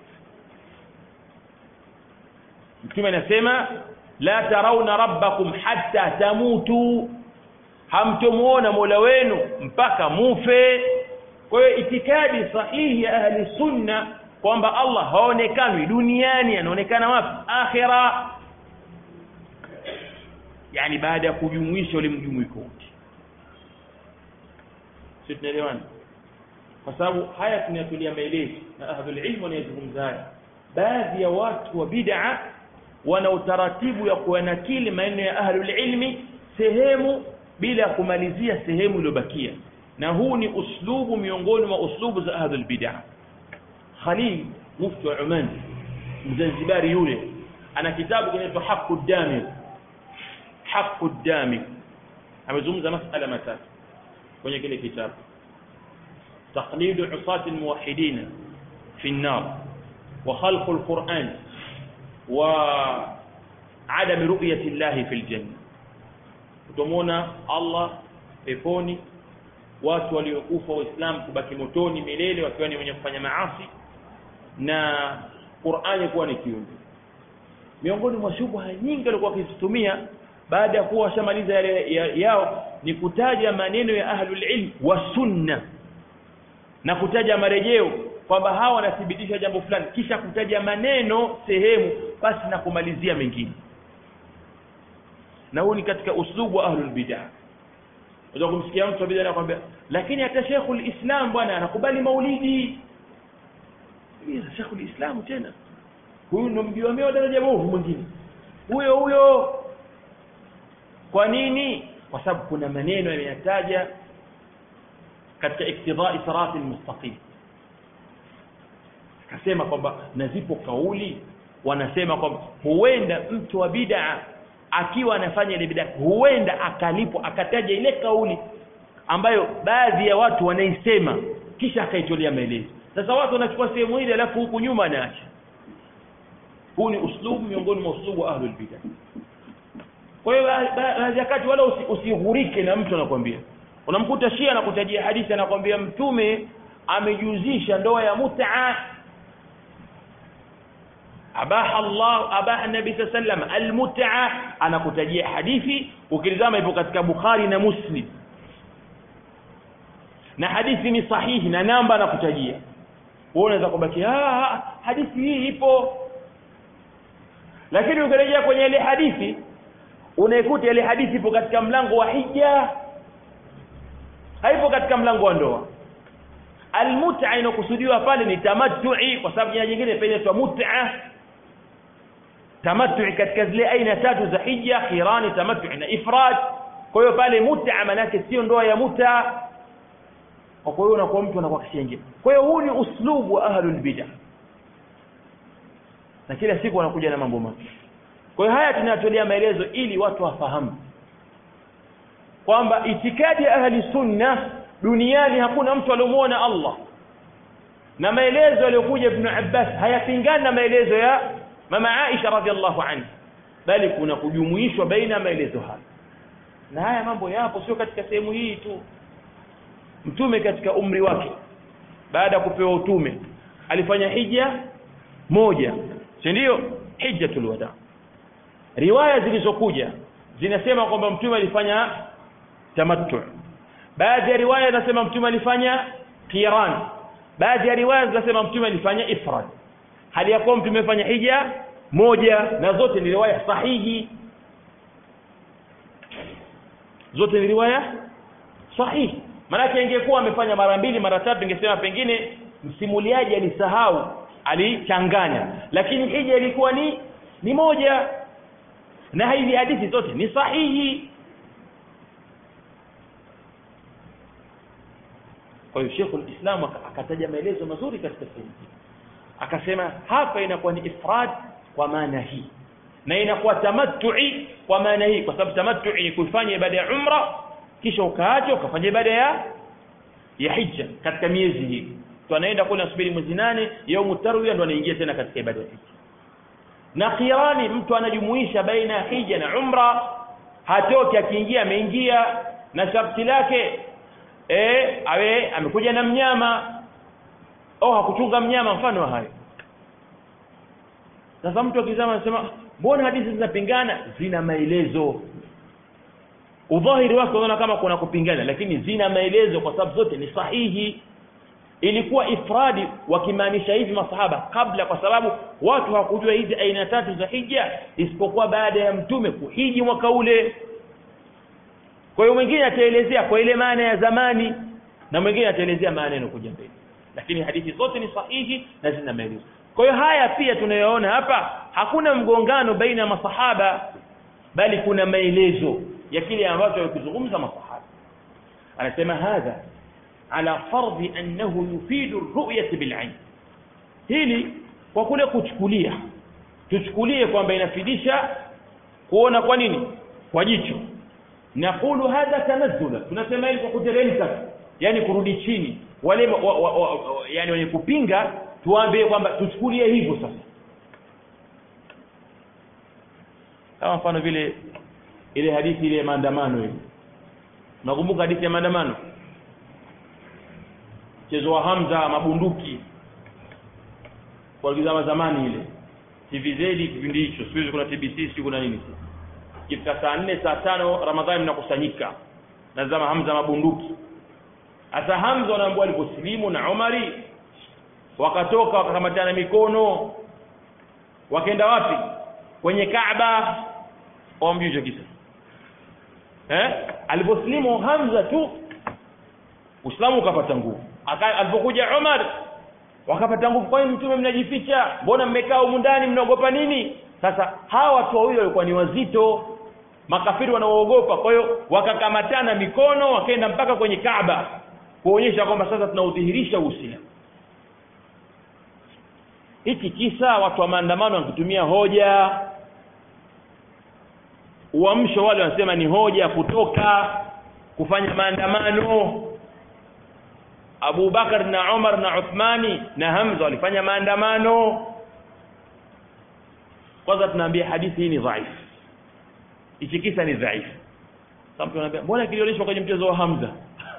Mtume anasema la tarawna rabbakum hatta tamutu hamtomuona Mola wenu mpaka mufe kwa hiyo itikadi sahihi ya ahli sunna kwamba Allah haonekani duniani anaonekana wapi akhira yani baada ya kujumuisha ule mjumuiko wote sisi tunaelewana kwa sababu haya tunayatulia maelezo na ahlul ilm wanayozungumza haya baadhi ya watu wa bid'a wana utaratibu ya kuyanakili maneno ya ahlul ilmi sehemu bila ya kumalizia sehemu iliyobakia na huu ni uslubu miongoni mwa uslubu za ahlul bid'a Khalil mufti wa Oman Mzanzibari yule ana kitabu kinaitwa Haqqu Damir Haqqu Damir amezungumza masala matatu kwenye kile kitabu تقليد عصاة الموحدين في النار وخلق القرآن وعدم رؤية الله في الجنة utamwona Allah peponi watu waliokufa waislamu kubaki motoni milele wakiwa ni wenye kufanya maasi na Qur'ani kuwa ni kiumbe miongoni mwa shubha nyingi walikuwa wakizitumia baada ya kuwa washamaliza yale ya, yao ni kutaja maneno ya ahlul ilm wa sunna na kutaja marejeo kwamba hawa wanathibitisha jambo fulani kisha kutaja maneno sehemu basi na kumalizia mengine na huu ni katika uslubu wa ahlul bid'ah unaweza kumsikia mtu wa bid'ah anakuambia lakini hata Sheikhul Islam bwana anakubali maulidi hiyo Sheikhul Islam tena huyu ndo mjiwamea daraja bovu mwingine huyo huyo kwa nini kwa sababu kuna maneno yameyataja katika iktidai sirati almustaqim akasema kwamba na zipo kauli wanasema kwamba huenda mtu wa bid'a akiwa anafanya ile bid'a huenda akalipwa akataja ile kauli ambayo baadhi ya watu wanaisema kisha akaitolea maelezo sasa watu wanachukua sehemu ile alafu huku nyuma anaacha huu ni uslubu miongoni mwa uslubu wa ahlul bid'ah kwa hiyo baadhi ya kati wala usighurike na mtu anakwambia unamkuta shia anakutajia hadithi anakwambia mtume amejuzisha ndoa ya mut'a abaha Allah abaha nabi sallam almut'a anakutajia hadithi ukilizama ipo katika Bukhari na Muslim na hadithi ni sahihi na namba anakutajia wewe unaweza kubaki ah hadithi hii ipo lakini ukirejea kwenye ile hadithi unaikuta ile hadithi ipo katika mlango wa hija haipo katika mlango wa ndoa almut'a inokusudiwa pale ni tamattu'i kwa sababu jina jingine pia inaitwa mut'a tamattu'i katika zile aina tatu za hija khirani tamattu'i na ifrad kwa hiyo pale mut'a manake sio ndoa ya mut'a kwa hiyo unakuwa mtu anakuwa kishenge kwa hiyo huu ni uslubu wa ahlul bid'ah na kila siku wanakuja na mambo mapya kwa hiyo haya tunatolea maelezo ili watu wafahamu kwamba itikadi ya ahli sunna duniani hakuna mtu aliyomuona Allah na maelezo yaliyokuja Ibn Abbas hayapingani na maelezo ya mama Aisha radhiallahu anha bali kuna kujumuishwa baina ya maelezo haya na haya mambo yapo sio katika sehemu hii tu mtume katika umri wake baada ya kupewa utume alifanya hija moja si ndio hijjatul wada riwaya zilizokuja zinasema kwamba mtume alifanya tamattu baadhi ya riwaya zinasema mtume alifanya qiran baadhi ya riwaya zinasema mtume alifanya ifrad hali ya kuwa mtume alifanya hija moja na zote ni riwaya sahihi zote ni riwaya sahihi maanake ingekuwa amefanya mara mbili mara tatu ingesema pengine msimuliaji alisahau alichanganya lakini hija ilikuwa ni ni moja na hizi hadithi zote ni sahihi kwa hiyo Sheikh al-Islam akataja maelezo mazuri katika sehemu hii akasema hapa inakuwa ni ifrad kwa maana hii na inakuwa tamattu'i kwa maana hii kwa sababu tamattu'i ni kufanya ibada ya umra kisha ukaacha ukafanya ibada ya ya hija katika miezi hii tu anaenda kule asubiri mwezi nane yaumu tarwiya ndo anaingia tena katika ibada ya hija na qirani mtu anajumuisha baina ya hija na umra hatoki akiingia ameingia na sharti lake eh awe amekuja na mnyama au hakuchunga mnyama mfano wa hayo sasa mtu akizama anasema mbona hadithi zinapingana zina maelezo udhahiri wake unaona kama kuna kupingana lakini zina maelezo kwa sababu zote ni sahihi ilikuwa ifradi wakimaanisha hivi masahaba kabla kwa sababu watu hawakujua hizi aina tatu za hija isipokuwa baada ya mtume kuhiji mwaka ule kwa hiyo mwingine ataelezea kwa ile maana ya zamani na mwingine ataelezea maana inakuja mbele lakini hadithi zote ni sahihi na zina maelezo kwa hiyo haya pia tunayoona hapa hakuna mgongano baina ya masahaba bali kuna maelezo ya kile ambacho walikizungumza masahaba anasema hadha ala fardhi annahu yufidu ru'yati bil'ain hili kwa kule kuchukulia tuchukulie kwamba inafidisha kuona kwa nini kwa jicho naqulu hadha tanazzula tunasema hili kwa kuteremka yani kurudi chini wale wa, wa, wa, wa, yani wenye kupinga tuambie kwamba tuchukulie hivyo sasa kama mfano vile ile hadithi ile maandamano ile nakumbuka hadithi ya maandamano mchezo wa Hamza mabunduki kwa kizama zamani ile TVZ kipindi hicho siku hizi kuna TBC siku kuna nini kifika saa nne saa tano Ramadhani mnakusanyika nazama Hamza mabunduki hasa Hamza wanaambiwa aliposilimu na Umari wakatoka wakakamatana mikono wakaenda wapi kwenye Kaaba wamjui hicho kisa eh aliposilimu Hamza tu Uislamu ukapata nguvu alipokuja Umar wakapata nguvu kwa nini mtume mnajificha mbona mmekaa humu ndani mnaogopa nini sasa hawa watu wawili walikuwa ni wazito makafiri wanaoogopa kwa hiyo wakakamatana mikono wakaenda mpaka kwenye Kaaba kuonyesha kwamba sasa tunaudhihirisha Uislamu hiki kisa watu wa maandamano wakitumia hoja uamsho wale wanasema ni hoja kutoka kufanya maandamano Abu Bakar na Umar na Uthmani na Hamza walifanya maandamano kwanza tunaambia hadithi hii ni dhaifu hichi kisa ni dhaifu sasa mtu anaambia mbona kilionyeshwa kwenye mchezo wa Hamza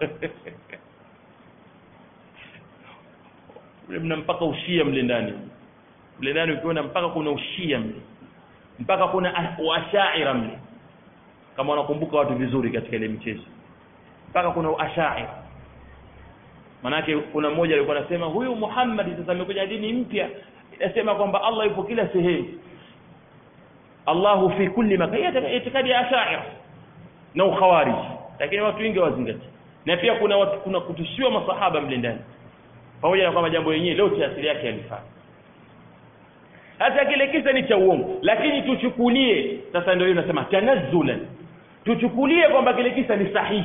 mna mpaka ushia mle ndani mle ndani ukiona mpaka kuna ushia mle mpaka kuna washaira mle kama wanakumbuka watu vizuri katika ile michezo mpaka kuna ashaira manake kuna mmoja alikuwa anasema huyu Muhammad sasa amekuja dini mpya inasema kwamba Allah yupo kila sehemu Allahu fi kulli makan itikadi ya ashaira na ukhawarij lakini watu wengi wazingati na pia kuna watu, kuna kutushiwa masahaba mle ndani pamoja na kwamba jambo lenyewe lote asili yake yalifaa hata kile kisa ni cha uongo lakini tuchukulie sasa ndio hiyo nasema tanazzulan tuchukulie kwamba kile kisa ni sahihi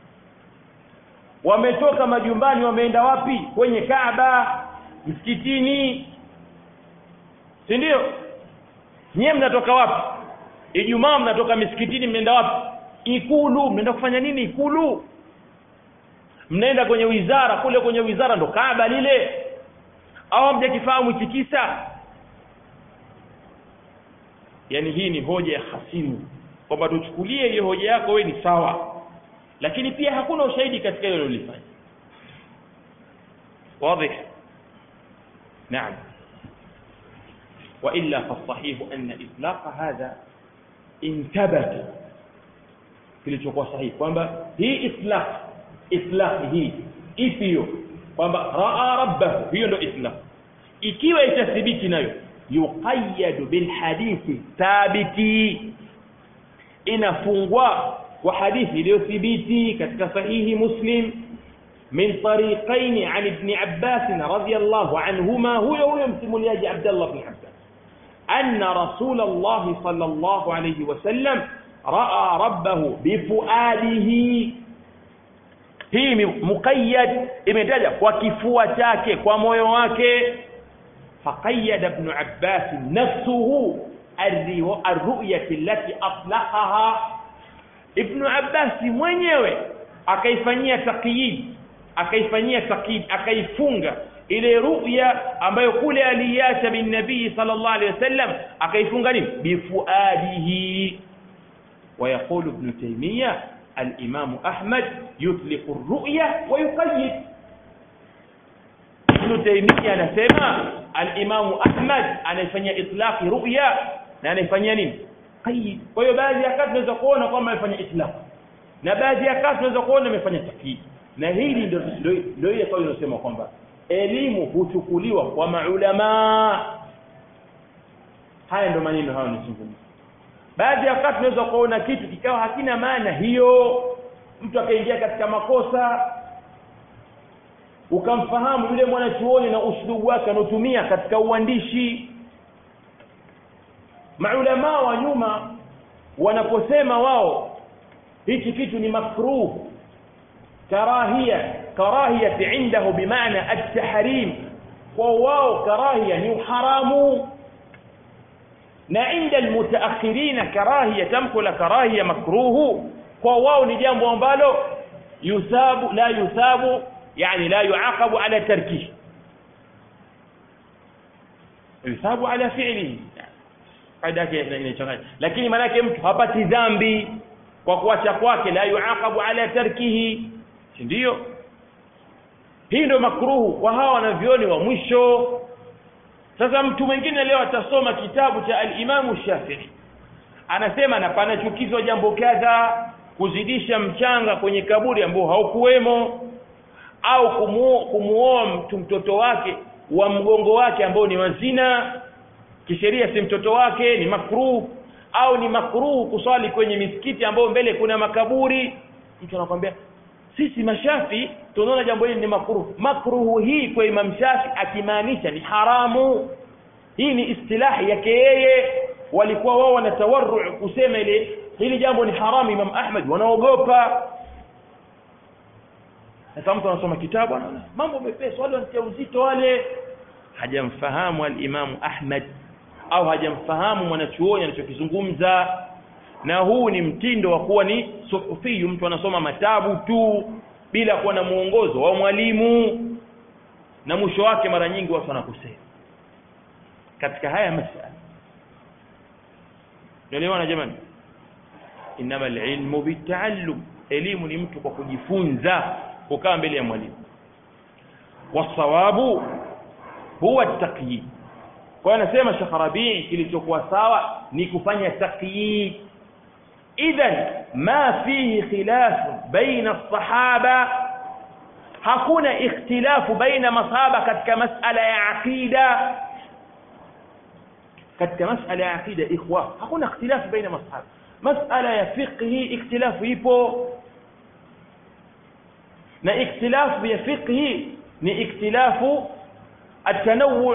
wametoka majumbani wameenda wapi kwenye Kaaba msikitini si ndio nyie mnatoka wapi Ijumaa mnatoka misikitini mnaenda wapi ikulu mnaenda kufanya nini ikulu mnaenda kwenye wizara kule kwenye wizara ndo Kaaba lile au mjakifahamu chikisa yani hii ni hoja ya hasimu kwamba tuchukulie hiyo hoja yako we ni sawa lakini pia hakuna ushahidi katika hilo lilifanya واضح نعم والا فالصحيح ان اطلاق هذا انتبت kilichokuwa sahihi kwamba hii itlaq itlaq hii ipi hiyo kwamba raa rabbahu hiyo ndio itlaq ikiwa itathibiti nayo yuqayyadu bil hadithi thabiti inafungwa kwa hadithi iliyothibiti katika sahihi muslim min tariqain an ibn abbas radiyallahu anhuma huyo huyo msimuliaji abdullah ibn abbas anna rasul allah sallallahu alayhi wasallam raa rabbahu bifuadihi hii muqayyad imetaja kwa kifua chake kwa moyo wake faqayyada ibn abbas nafsuhu الرؤية التي أطلقها ابن عباس mwenyewe akaifanyia taqyid akaifanyia taqyid akaifunga ile ru'ya ambayo kule aliacha bin nabii sallallahu alayhi wasallam akaifunga nini bifuadihi ويقول ابن تيمية alimamu ahmad yutliqu ruya wa yuqayyid ibnu taimia anasema alimamu ahmad anaifanyia itlaqi ruya na anaifanyia nini qayyid kwa hiyo baadhi ya kati tunaweza kuona kwamba amefanya itlaq na baadhi ya kati tunaweza kuona amefanya takyid na hili ndio ndio- ndio ile kauli inasema kwamba elimu huchukuliwa kwa maulamaa haya ndio maneno hayo nizungumza baadhi ya wakati tunaweza kuona kitu kikawa hakina maana hiyo mtu akaingia katika makosa ukamfahamu yule mwanachuoni na uslubu wake anaotumia katika uandishi maulamaa wa nyuma wanaposema wao hichi kitu ni makruh karahia karahiyati indahu bimaana at-tahrim kwa wao karahia ni uharamu na inda almutaakhirina karahia tamko la karahia makruhu kwa wao ni jambo ambalo yusabu la yusabu yani la yuaqabu ala tarkihi yusabu ala fi'lihi kaida yake inachanganya lakini maana yake mtu hapati dhambi kwa kuacha kwake la yuaqabu ala tarkihi si ndio hii ndio makruhu kwa hawa wanavyoni wa mwisho sasa mtu mwingine leo atasoma kitabu cha al-Imam Shafi'i anasema na panachukizwa jambo kadha kuzidisha mchanga kwenye kaburi ambao haukuwemo au kumuo- kumuoa mtu mtoto wake wa mgongo wake ambao ni wazina kisheria si mtoto wake ni makruh au ni makruh kuswali kwenye misikiti ambao mbele kuna makaburi mtu anakwambia sisi mashafi tunaona jambo hili ni makruh makruhu hii kwa Imam Shafi akimaanisha ni haramu hii ni istilahi yake yeye walikuwa wao wanatawarru kusema ile hili jambo ni haramu Imam Ahmad wanaogopa sasa mtu anasoma kitabu anaona mambo mepesi wale wanatia uzito wale hajamfahamu al-Imam Ahmad au hajamfahamu mwanachuoni anachokizungumza na huu ni mtindo wa kuwa ni suhufiyu mtu anasoma matabu tu bila kuwa na mwongozo wa mwalimu na mwisho wake mara nyingi watu wanakosea katika haya masala naelewana jamani inama alilmu bitaallum elimu ni mtu kwa kujifunza kukaa mbele ya mwalimu wasawabu huwa taqyid kwa hiyo anasema Sheikh Rabii kilichokuwa sawa ni kufanya taqyid idhan ma fihi khilaf baina as-sahaba hakuna ikhtilafu baina masahaba katika masala ya aqida katika masala ya aqida ikhwa hakuna ikhtilafu baina masahaba masala ya fiqhi ikhtilafu ipo na ikhtilafu ya fiqhi ni ikhtilafu التنوع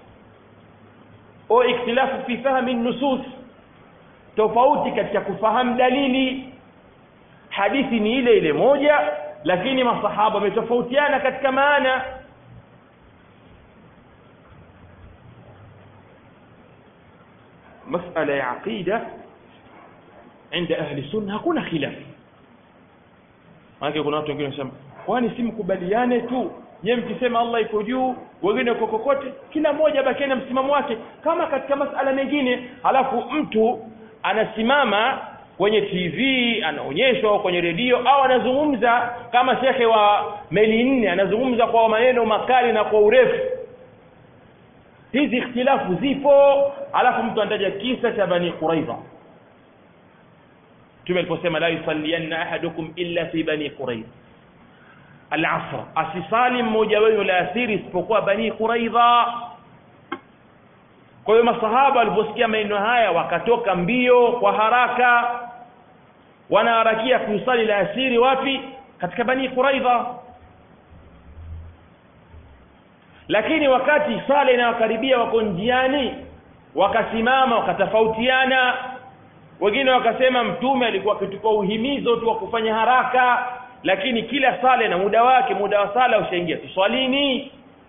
au ikhtilafu fi fahmi nusus tofauti katika kufahamu dalili hadithi ni ile ile moja lakini masahaba wametofautiana katika maana masala ya aqida عند ahli sunna hakuna khilaf maana kuna watu wengine wanasema kwani si mkubaliane tu nyewe mkisema Allah iko juu wengine uko kokote kila mmoja bakie na msimamo wake kama katika masala mengine halafu mtu anasimama kwenye TV anaonyeshwa au kwenye redio au anazungumza kama shekhe wa meli nne anazungumza kwa maneno makali na kwa urefu hizi ikhtilafu zipo halafu mtu anataja kisa cha bani quraidha Mtume aliposema la yusallianna ahadukum illa fi bani quraidha al-asr asisali mmoja wenu la asiri isipokuwa bani quraidha kwa hiyo masahaba waliposikia maneno haya wakatoka mbio kwa haraka wanaharakia kusali la asiri wapi katika bani quraidha lakini wakati sala inawakaribia wako njiani wakasimama wakatofautiana wengine wakasema mtume alikuwa akitupa uhimizo tu wa kufanya haraka lakini kila sala na muda wake muda wa sala ushaingia tuswalini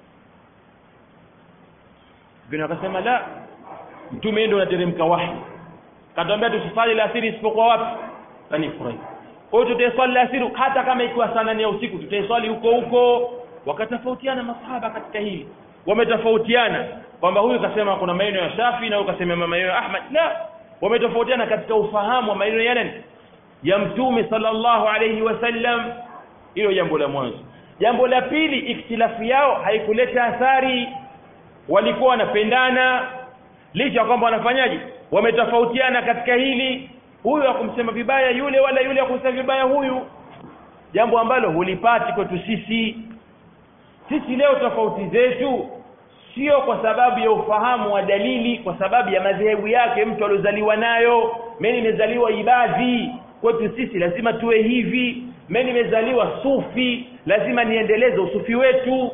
wengine wakasema la mtume ndio anateremka wahi katuambia tusifanye la asiri isipokuwa wapi bani quraidha kwa hiyo tutaiswali la asiri hata kama ikiwa saa nane ya usiku tutaiswali huko huko wakatofautiana masahaba katika hili wametofautiana kwamba huyu kasema kuna maneno ya Shafi na huyu kasema maneno ya Ahmad la wametofautiana katika ufahamu wa maneno ya nani ya mtume sallallahu alayhi wasallam hilo jambo la mwanzo jambo la pili ikhtilafu yao haikuleta athari walikuwa wanapendana licha kwamba wanafanyaje wametofautiana katika hili huyu akumsema vibaya yule wala yule akumsema vibaya huyu jambo ambalo hulipati kwetu sisi sisi leo tofauti zetu sio kwa sababu ya ufahamu wa dalili kwa sababu ya madhehebu yake mtu aliozaliwa nayo mimi nimezaliwa ibadhi kwetu sisi lazima tuwe hivi mimi nimezaliwa sufi lazima niendeleze usufi wetu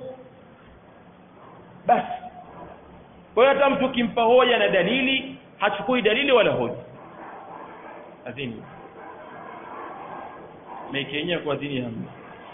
basi kwa hiyo hata mtu kimpa hoja na dalili hachukui dalili wala hoja adhini meikenya kwa dini hamna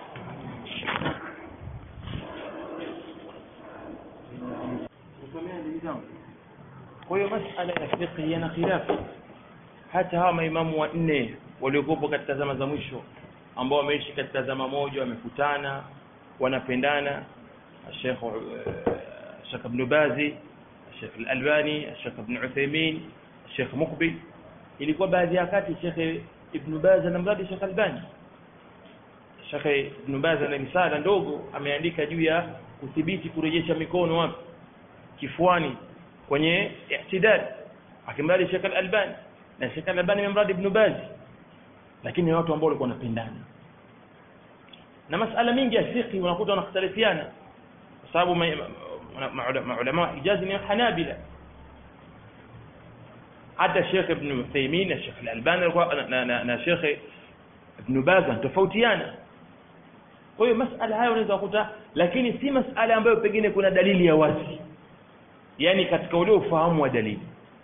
kwa hiyo masala ya fiqh yana khilafu hata hawa maimamu wanne waliokuwepo katika zama za mwisho ambao wameishi katika zama moja wamekutana wanapendana Sheikh Sheikh Ibn Bazi Sheikh Al-Albani Sheikh Ibn Uthaymeen Sheikh Muqbil ilikuwa baadhi ya wakati Sheikh Ibn Baz anamradi Sheikh Albani Sheikh Ibn Baz ana misala ndogo ameandika juu ya kudhibiti kurejesha mikono wapi kifuani kwenye i'tidal akimradi Sheikh Al-Albani na Sheikh Al-Albani amemradi Ibn Baz lakini watu ambao walikuwa wanapendana na masala mingi ya fiqh unakuta wanakhtalifiana kwa sababu maulama wa Hijaz ni Hanabila hata Sheikh Ibn Uthaymeen na Sheikh Al-Albani na, na, na Sheikh Ibn Baz tofautiana kwa hiyo masala hayo unaweza kukuta lakini si masala ambayo pengine kuna dalili ya wazi yani katika ule ufahamu wa dalili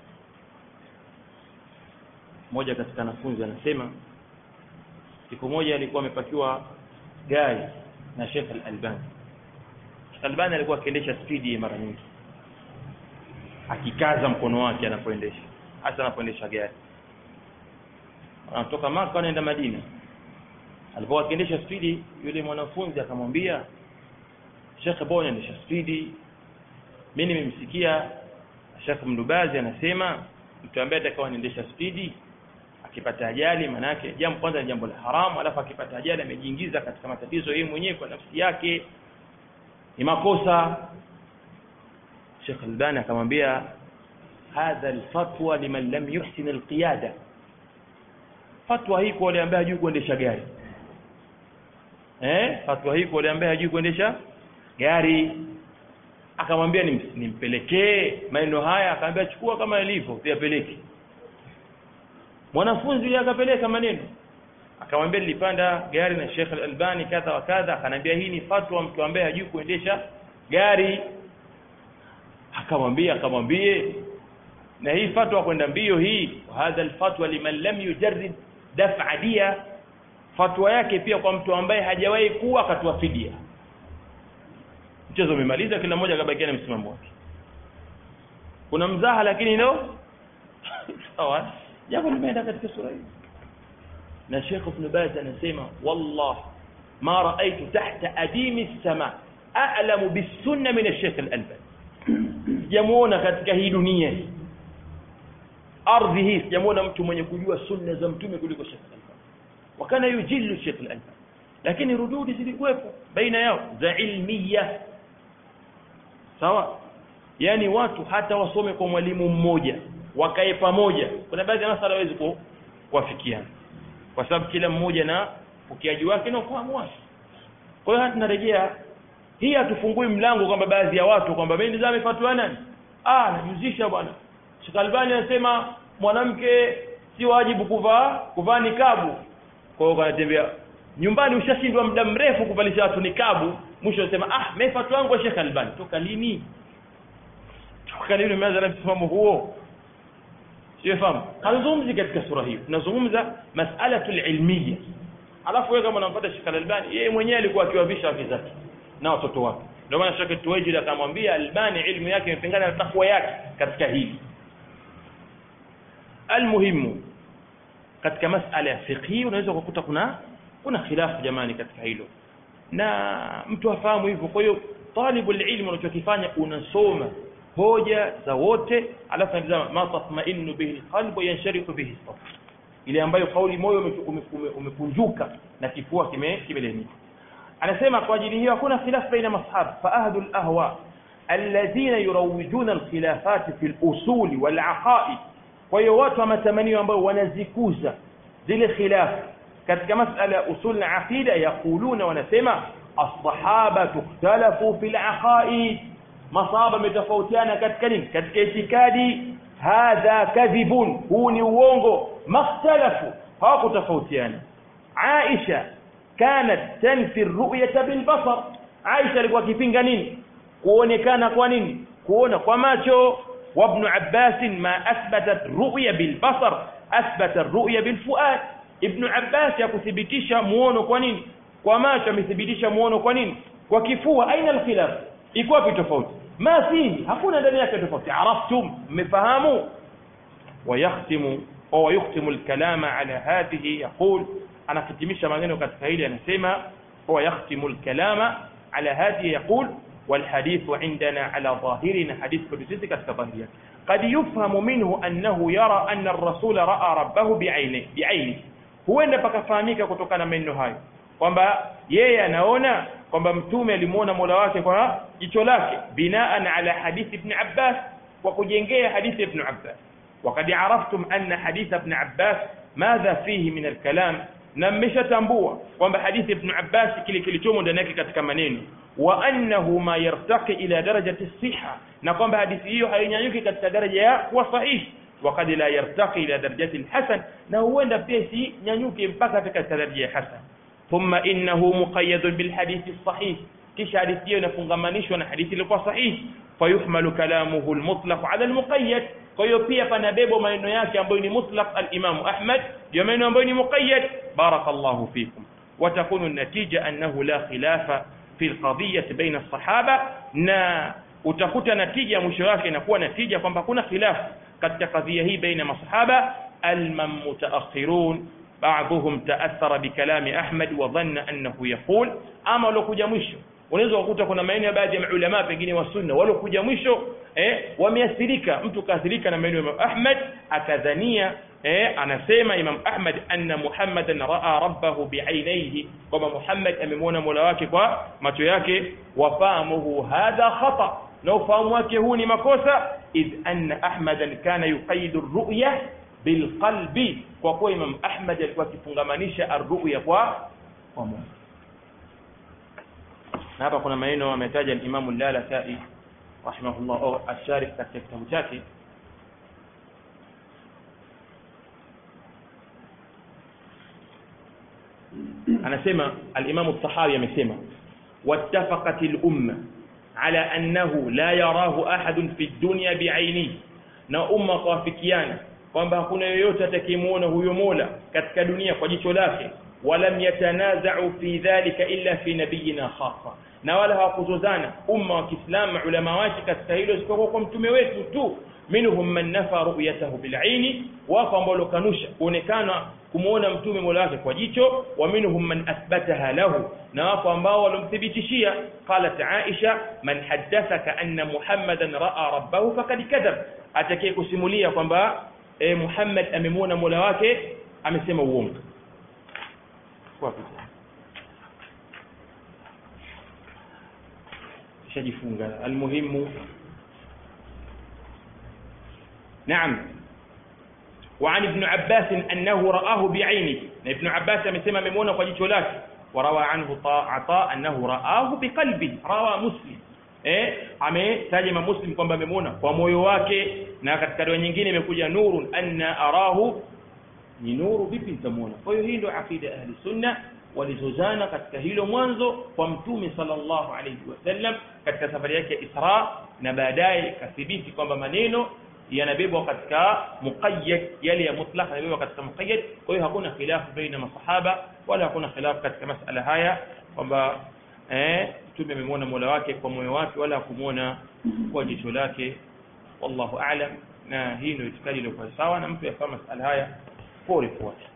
mmoja katika wanafunzi anasema siku moja alikuwa amepakiwa gari na Sheikh Al-Albani Sheikh Albani alikuwa akiendesha spidi mara nyingi akikaza mkono wake anapoendesha hasa anapoendesha gari anatoka Maka anaenda Madina alipokuwa akiendesha spidi yule mwanafunzi akamwambia Sheikh bwana endesha spidi mimi nimemsikia Sheikh Mdubazi anasema mtu ambaye atakawa anaendesha spidi akipata ajali manake jambo kwanza ni jambo la haramu alafu akipata ajali amejiingiza katika matatizo yeye mwenyewe kwa nafsi yake ni makosa Sheikh Albani akamwambia hadha alfatwa liman lam yuhsin alqiyada fatwa hii kwa wale ambao hajui kuendesha gari eh fatwa hii kwa wale ambao hajui kuendesha gari akamwambia nimpelekee maneno haya akamwambia chukua kama ilivyo yapeleke mwanafunzi yule akapeleka maneno akamwambia nilipanda gari na Sheikh Al-Albani kadha wa kadha akanambia hii ni fatwa mtu ambaye hajui kuendesha gari akamwambia akamwambie na hii fatwa kwenda mbio hii hadha alfatwa liman lam yujarrid daf'a dia fatwa yake pia kwa mtu ambaye hajawahi kuwa akatoa fidia mchezo umemaliza kila mmoja akabakia na msimamo wake kuna mzaha lakini no sawa jambo limeenda katika sura hii na Sheikh Ibn Baz anasema wallah ma raaitu tahta adimi as-sama a'lamu bis-sunna min ash-Sheikh Al-Albani sijamuona katika hii dunia hii ardhi hii sijamuona mtu mwenye kujua sunna za mtume kuliko Sheikh Al-Albani wakana yujilu Sheikh Al-Albani lakini rududi zilikuwepo baina yao za ilmiya sawa yani watu hata wasome kwa mwalimu mmoja wakae pamoja kuna baadhi ya masala hawezi kuwafikiana kwa sababu kila mmoja na ukiaji wake na ufahamu wake kwa hiyo tunarejea hii hatufungui mlango kwamba baadhi ya watu kwamba mimi nizame fatwa nani ah najuzisha bwana Sheikh Albani anasema mwanamke si wajibu kuvaa kuvaa nikabu kwa hiyo kanatembea nyumbani ushashindwa muda mrefu kuvalisha watu nikabu mwisho unasema ah mimi fatwa yangu Sheikh Albani toka lini toka lini umeanza na msimamo huo sifahamu hazungumzi katika sura hiyo tunazungumza mas'alatul ilmiya alafu wewe kama unampata Sheikh Albani yeye mwenyewe alikuwa akiwavisha wake zake na watoto wake ndio maana Sheikh Tuwajid akamwambia Albani ilmu yake imepingana na takwa yake katika hili almuhimu katika masala ya fiqhi unaweza kukuta kuna kuna khilafu jamani katika hilo na mtu afahamu hivyo kwa hiyo talibul ilmu unachokifanya unasoma hoja za wote alafu anatazama ma tatma'innu bihi alqalbu yansharihu bihi sadr ile ambayo kauli moyo umekunjuka na kifua kimelainika anasema kwa ajili hiyo hakuna khilaf baina masahaba fa ahlu al-ahwa alladhina yurawwijuna al-khilafat fi al-usul wal-aqaid kwa hiyo watu wa matamanio ambao wanazikuza zile khilaf katika masala ya usul na aqida yaquluna wanasema as-sahaba ikhtalafu fi al-aqaid masahaba metofautiana katika nini katika itikadi hadha kadhibun huu ni uongo makhtalafu hawakutofautiana Aisha kanat tanfi ru'yata bil basar Aisha alikuwa akipinga nini kuonekana kwa nini kuona kwa macho وابن عباس ما أثبتت رؤية بالبصر أثبت الرؤية بالفؤاد ابن عباس yakuthibitisha muono kwa nini kwa macho amethibitisha muono kwa nini kwa kifua aina alkhilaf iko wapi tofauti ma fihi hakuna ndani yake tofauti araftum mmefahamu ويختم au يختم الكلام على هذه يقول anakitimisha maneno katika hili anasema هو يختم الكلام على هذه يقول والحديث عندنا على ظاهرنا حديث قدسي katika dhahiri yake قد يفهم منه أنه يرى أن الرسول رأى ربه بعينه بعينه huenda pakafahamika kutokana na maneno hayo kwamba yeye anaona kwamba mtume alimuona Mola wake kwa jicho lake binaan ala hadithi ibn Abbas kwa kujengea hadithi ibn Abbas وقد عرفتم أن حديث ابن عباس ماذا فيه من الكلام na mmeshatambua kwamba hadithi ibn Abbas kile kilichomo ndani yake katika maneno wa annahu ma yartaqi ila darajati siha na kwamba hadithi hiyo hainyanyuki katika daraja ya kuwa sahihi وقد لا يرتقي الى درجه الحسن na huenda pia si nyanyuke mpaka katika daraja ya hasan thumma innahu muqayyad bil hadith sahih kisha hadithi hiyo inafungamanishwa na hadithi iliyokuwa sahihi fayuhmalu kalamuhu al mutlaq ala al muqayyad kwa hiyo pia panabebwa maneno yake ambayo ni mutlaq al-Imam Ahmad ndio maneno ambayo ni muqayyad barakallahu fikum وتكون النتيجة أنه لا خلاف في القضية بين الصحابة na utakuta natija mwisho wake inakuwa natija kwamba kuna khilaf katika kadhia hii baina masahaba almamutaakhirun بعضهم تأثر بكلام أحمد وظن أنه يقول أما لو كجا mwisho unaweza kukuta kuna maeneo ya baadhi ya maulama pengine wa sunna walokuja mwisho eh wameathirika mtu kaathirika na maeneo ya Ahmad akadhania eh anasema Imam Ahmad anna Muhammadan raa rabbahu bi'ainaihi kwamba Muhammad amemwona Mola wake kwa macho yake wafahamuhu hadha khata na ufahamu wake huu ni makosa idh anna Ahmadan kana yuqayidu ar-ru'ya bilqalbi kwa kuwa Imam Ahmad alikuwa akifungamanisha ar-ru'ya kwa kwa moyo na hapa kuna maneno ametaja Imam Al-Lalakai rahimahullah au asharif katika kitabu chake anasema al-Imam al-Tahawi amesema wattafaqat al-umma ala annahu la yarahu ahadun fi dunya bi'ainihi na umma kawafikiana kwamba hakuna yoyote atakayemuona huyo Mola katika dunia kwa jicho lake walam yatanaza'u fi dhalika illa fi nabiyina khassa na wala hawakuzozana umma wa Kiislamu ulama wake katika hilo isipokuwa kwa mtume wetu tu minhum man nafa ru'yatahu bil'aini wapo ambao lokanusha kuonekana kumuona mtume mola wake kwa jicho wa minhum man athbataha lahu na wapo ambao walomthibitishia qalat aisha man haddathaka anna muhammadan ra'a rabbahu faqad kadhab atakaye kusimulia kwamba e, muhammad amemuona mola wake amesema uongo kwa picha shajifunga almuhimu نعم وعن ابن عباس أنه رآه بعينه ابن عباس amesema amemuona kwa jicho lake وروى عنه عطاء أنه رآه بقلبه روى مسلم eh ametaja Imam Muslim kwamba amemuona kwa moyo wake na katika riwaya nyingine imekuja nurun anna arahu ni nuru vipi nitamuona kwa hiyo hii ndio akida ahli sunna walizozana katika hilo mwanzo kwa mtume sallallahu alayhi wasallam katika safari yake ya Isra na baadaye kathibiti kwamba maneno yanabebwa katika muqayyad yale ya mutlaq yanabebwa katika muqayyad kwa hiyo hakuna khilafu baina masahaba wala hakuna khilafu katika masala haya kwamba eh mtume amemwona Mola wake kwa moyo wake wala kumuona kwa jicho lake wallahu a'lam na hii ndio itikadi iliyokuwa sawa na mtu yafahamu masala haya pole pole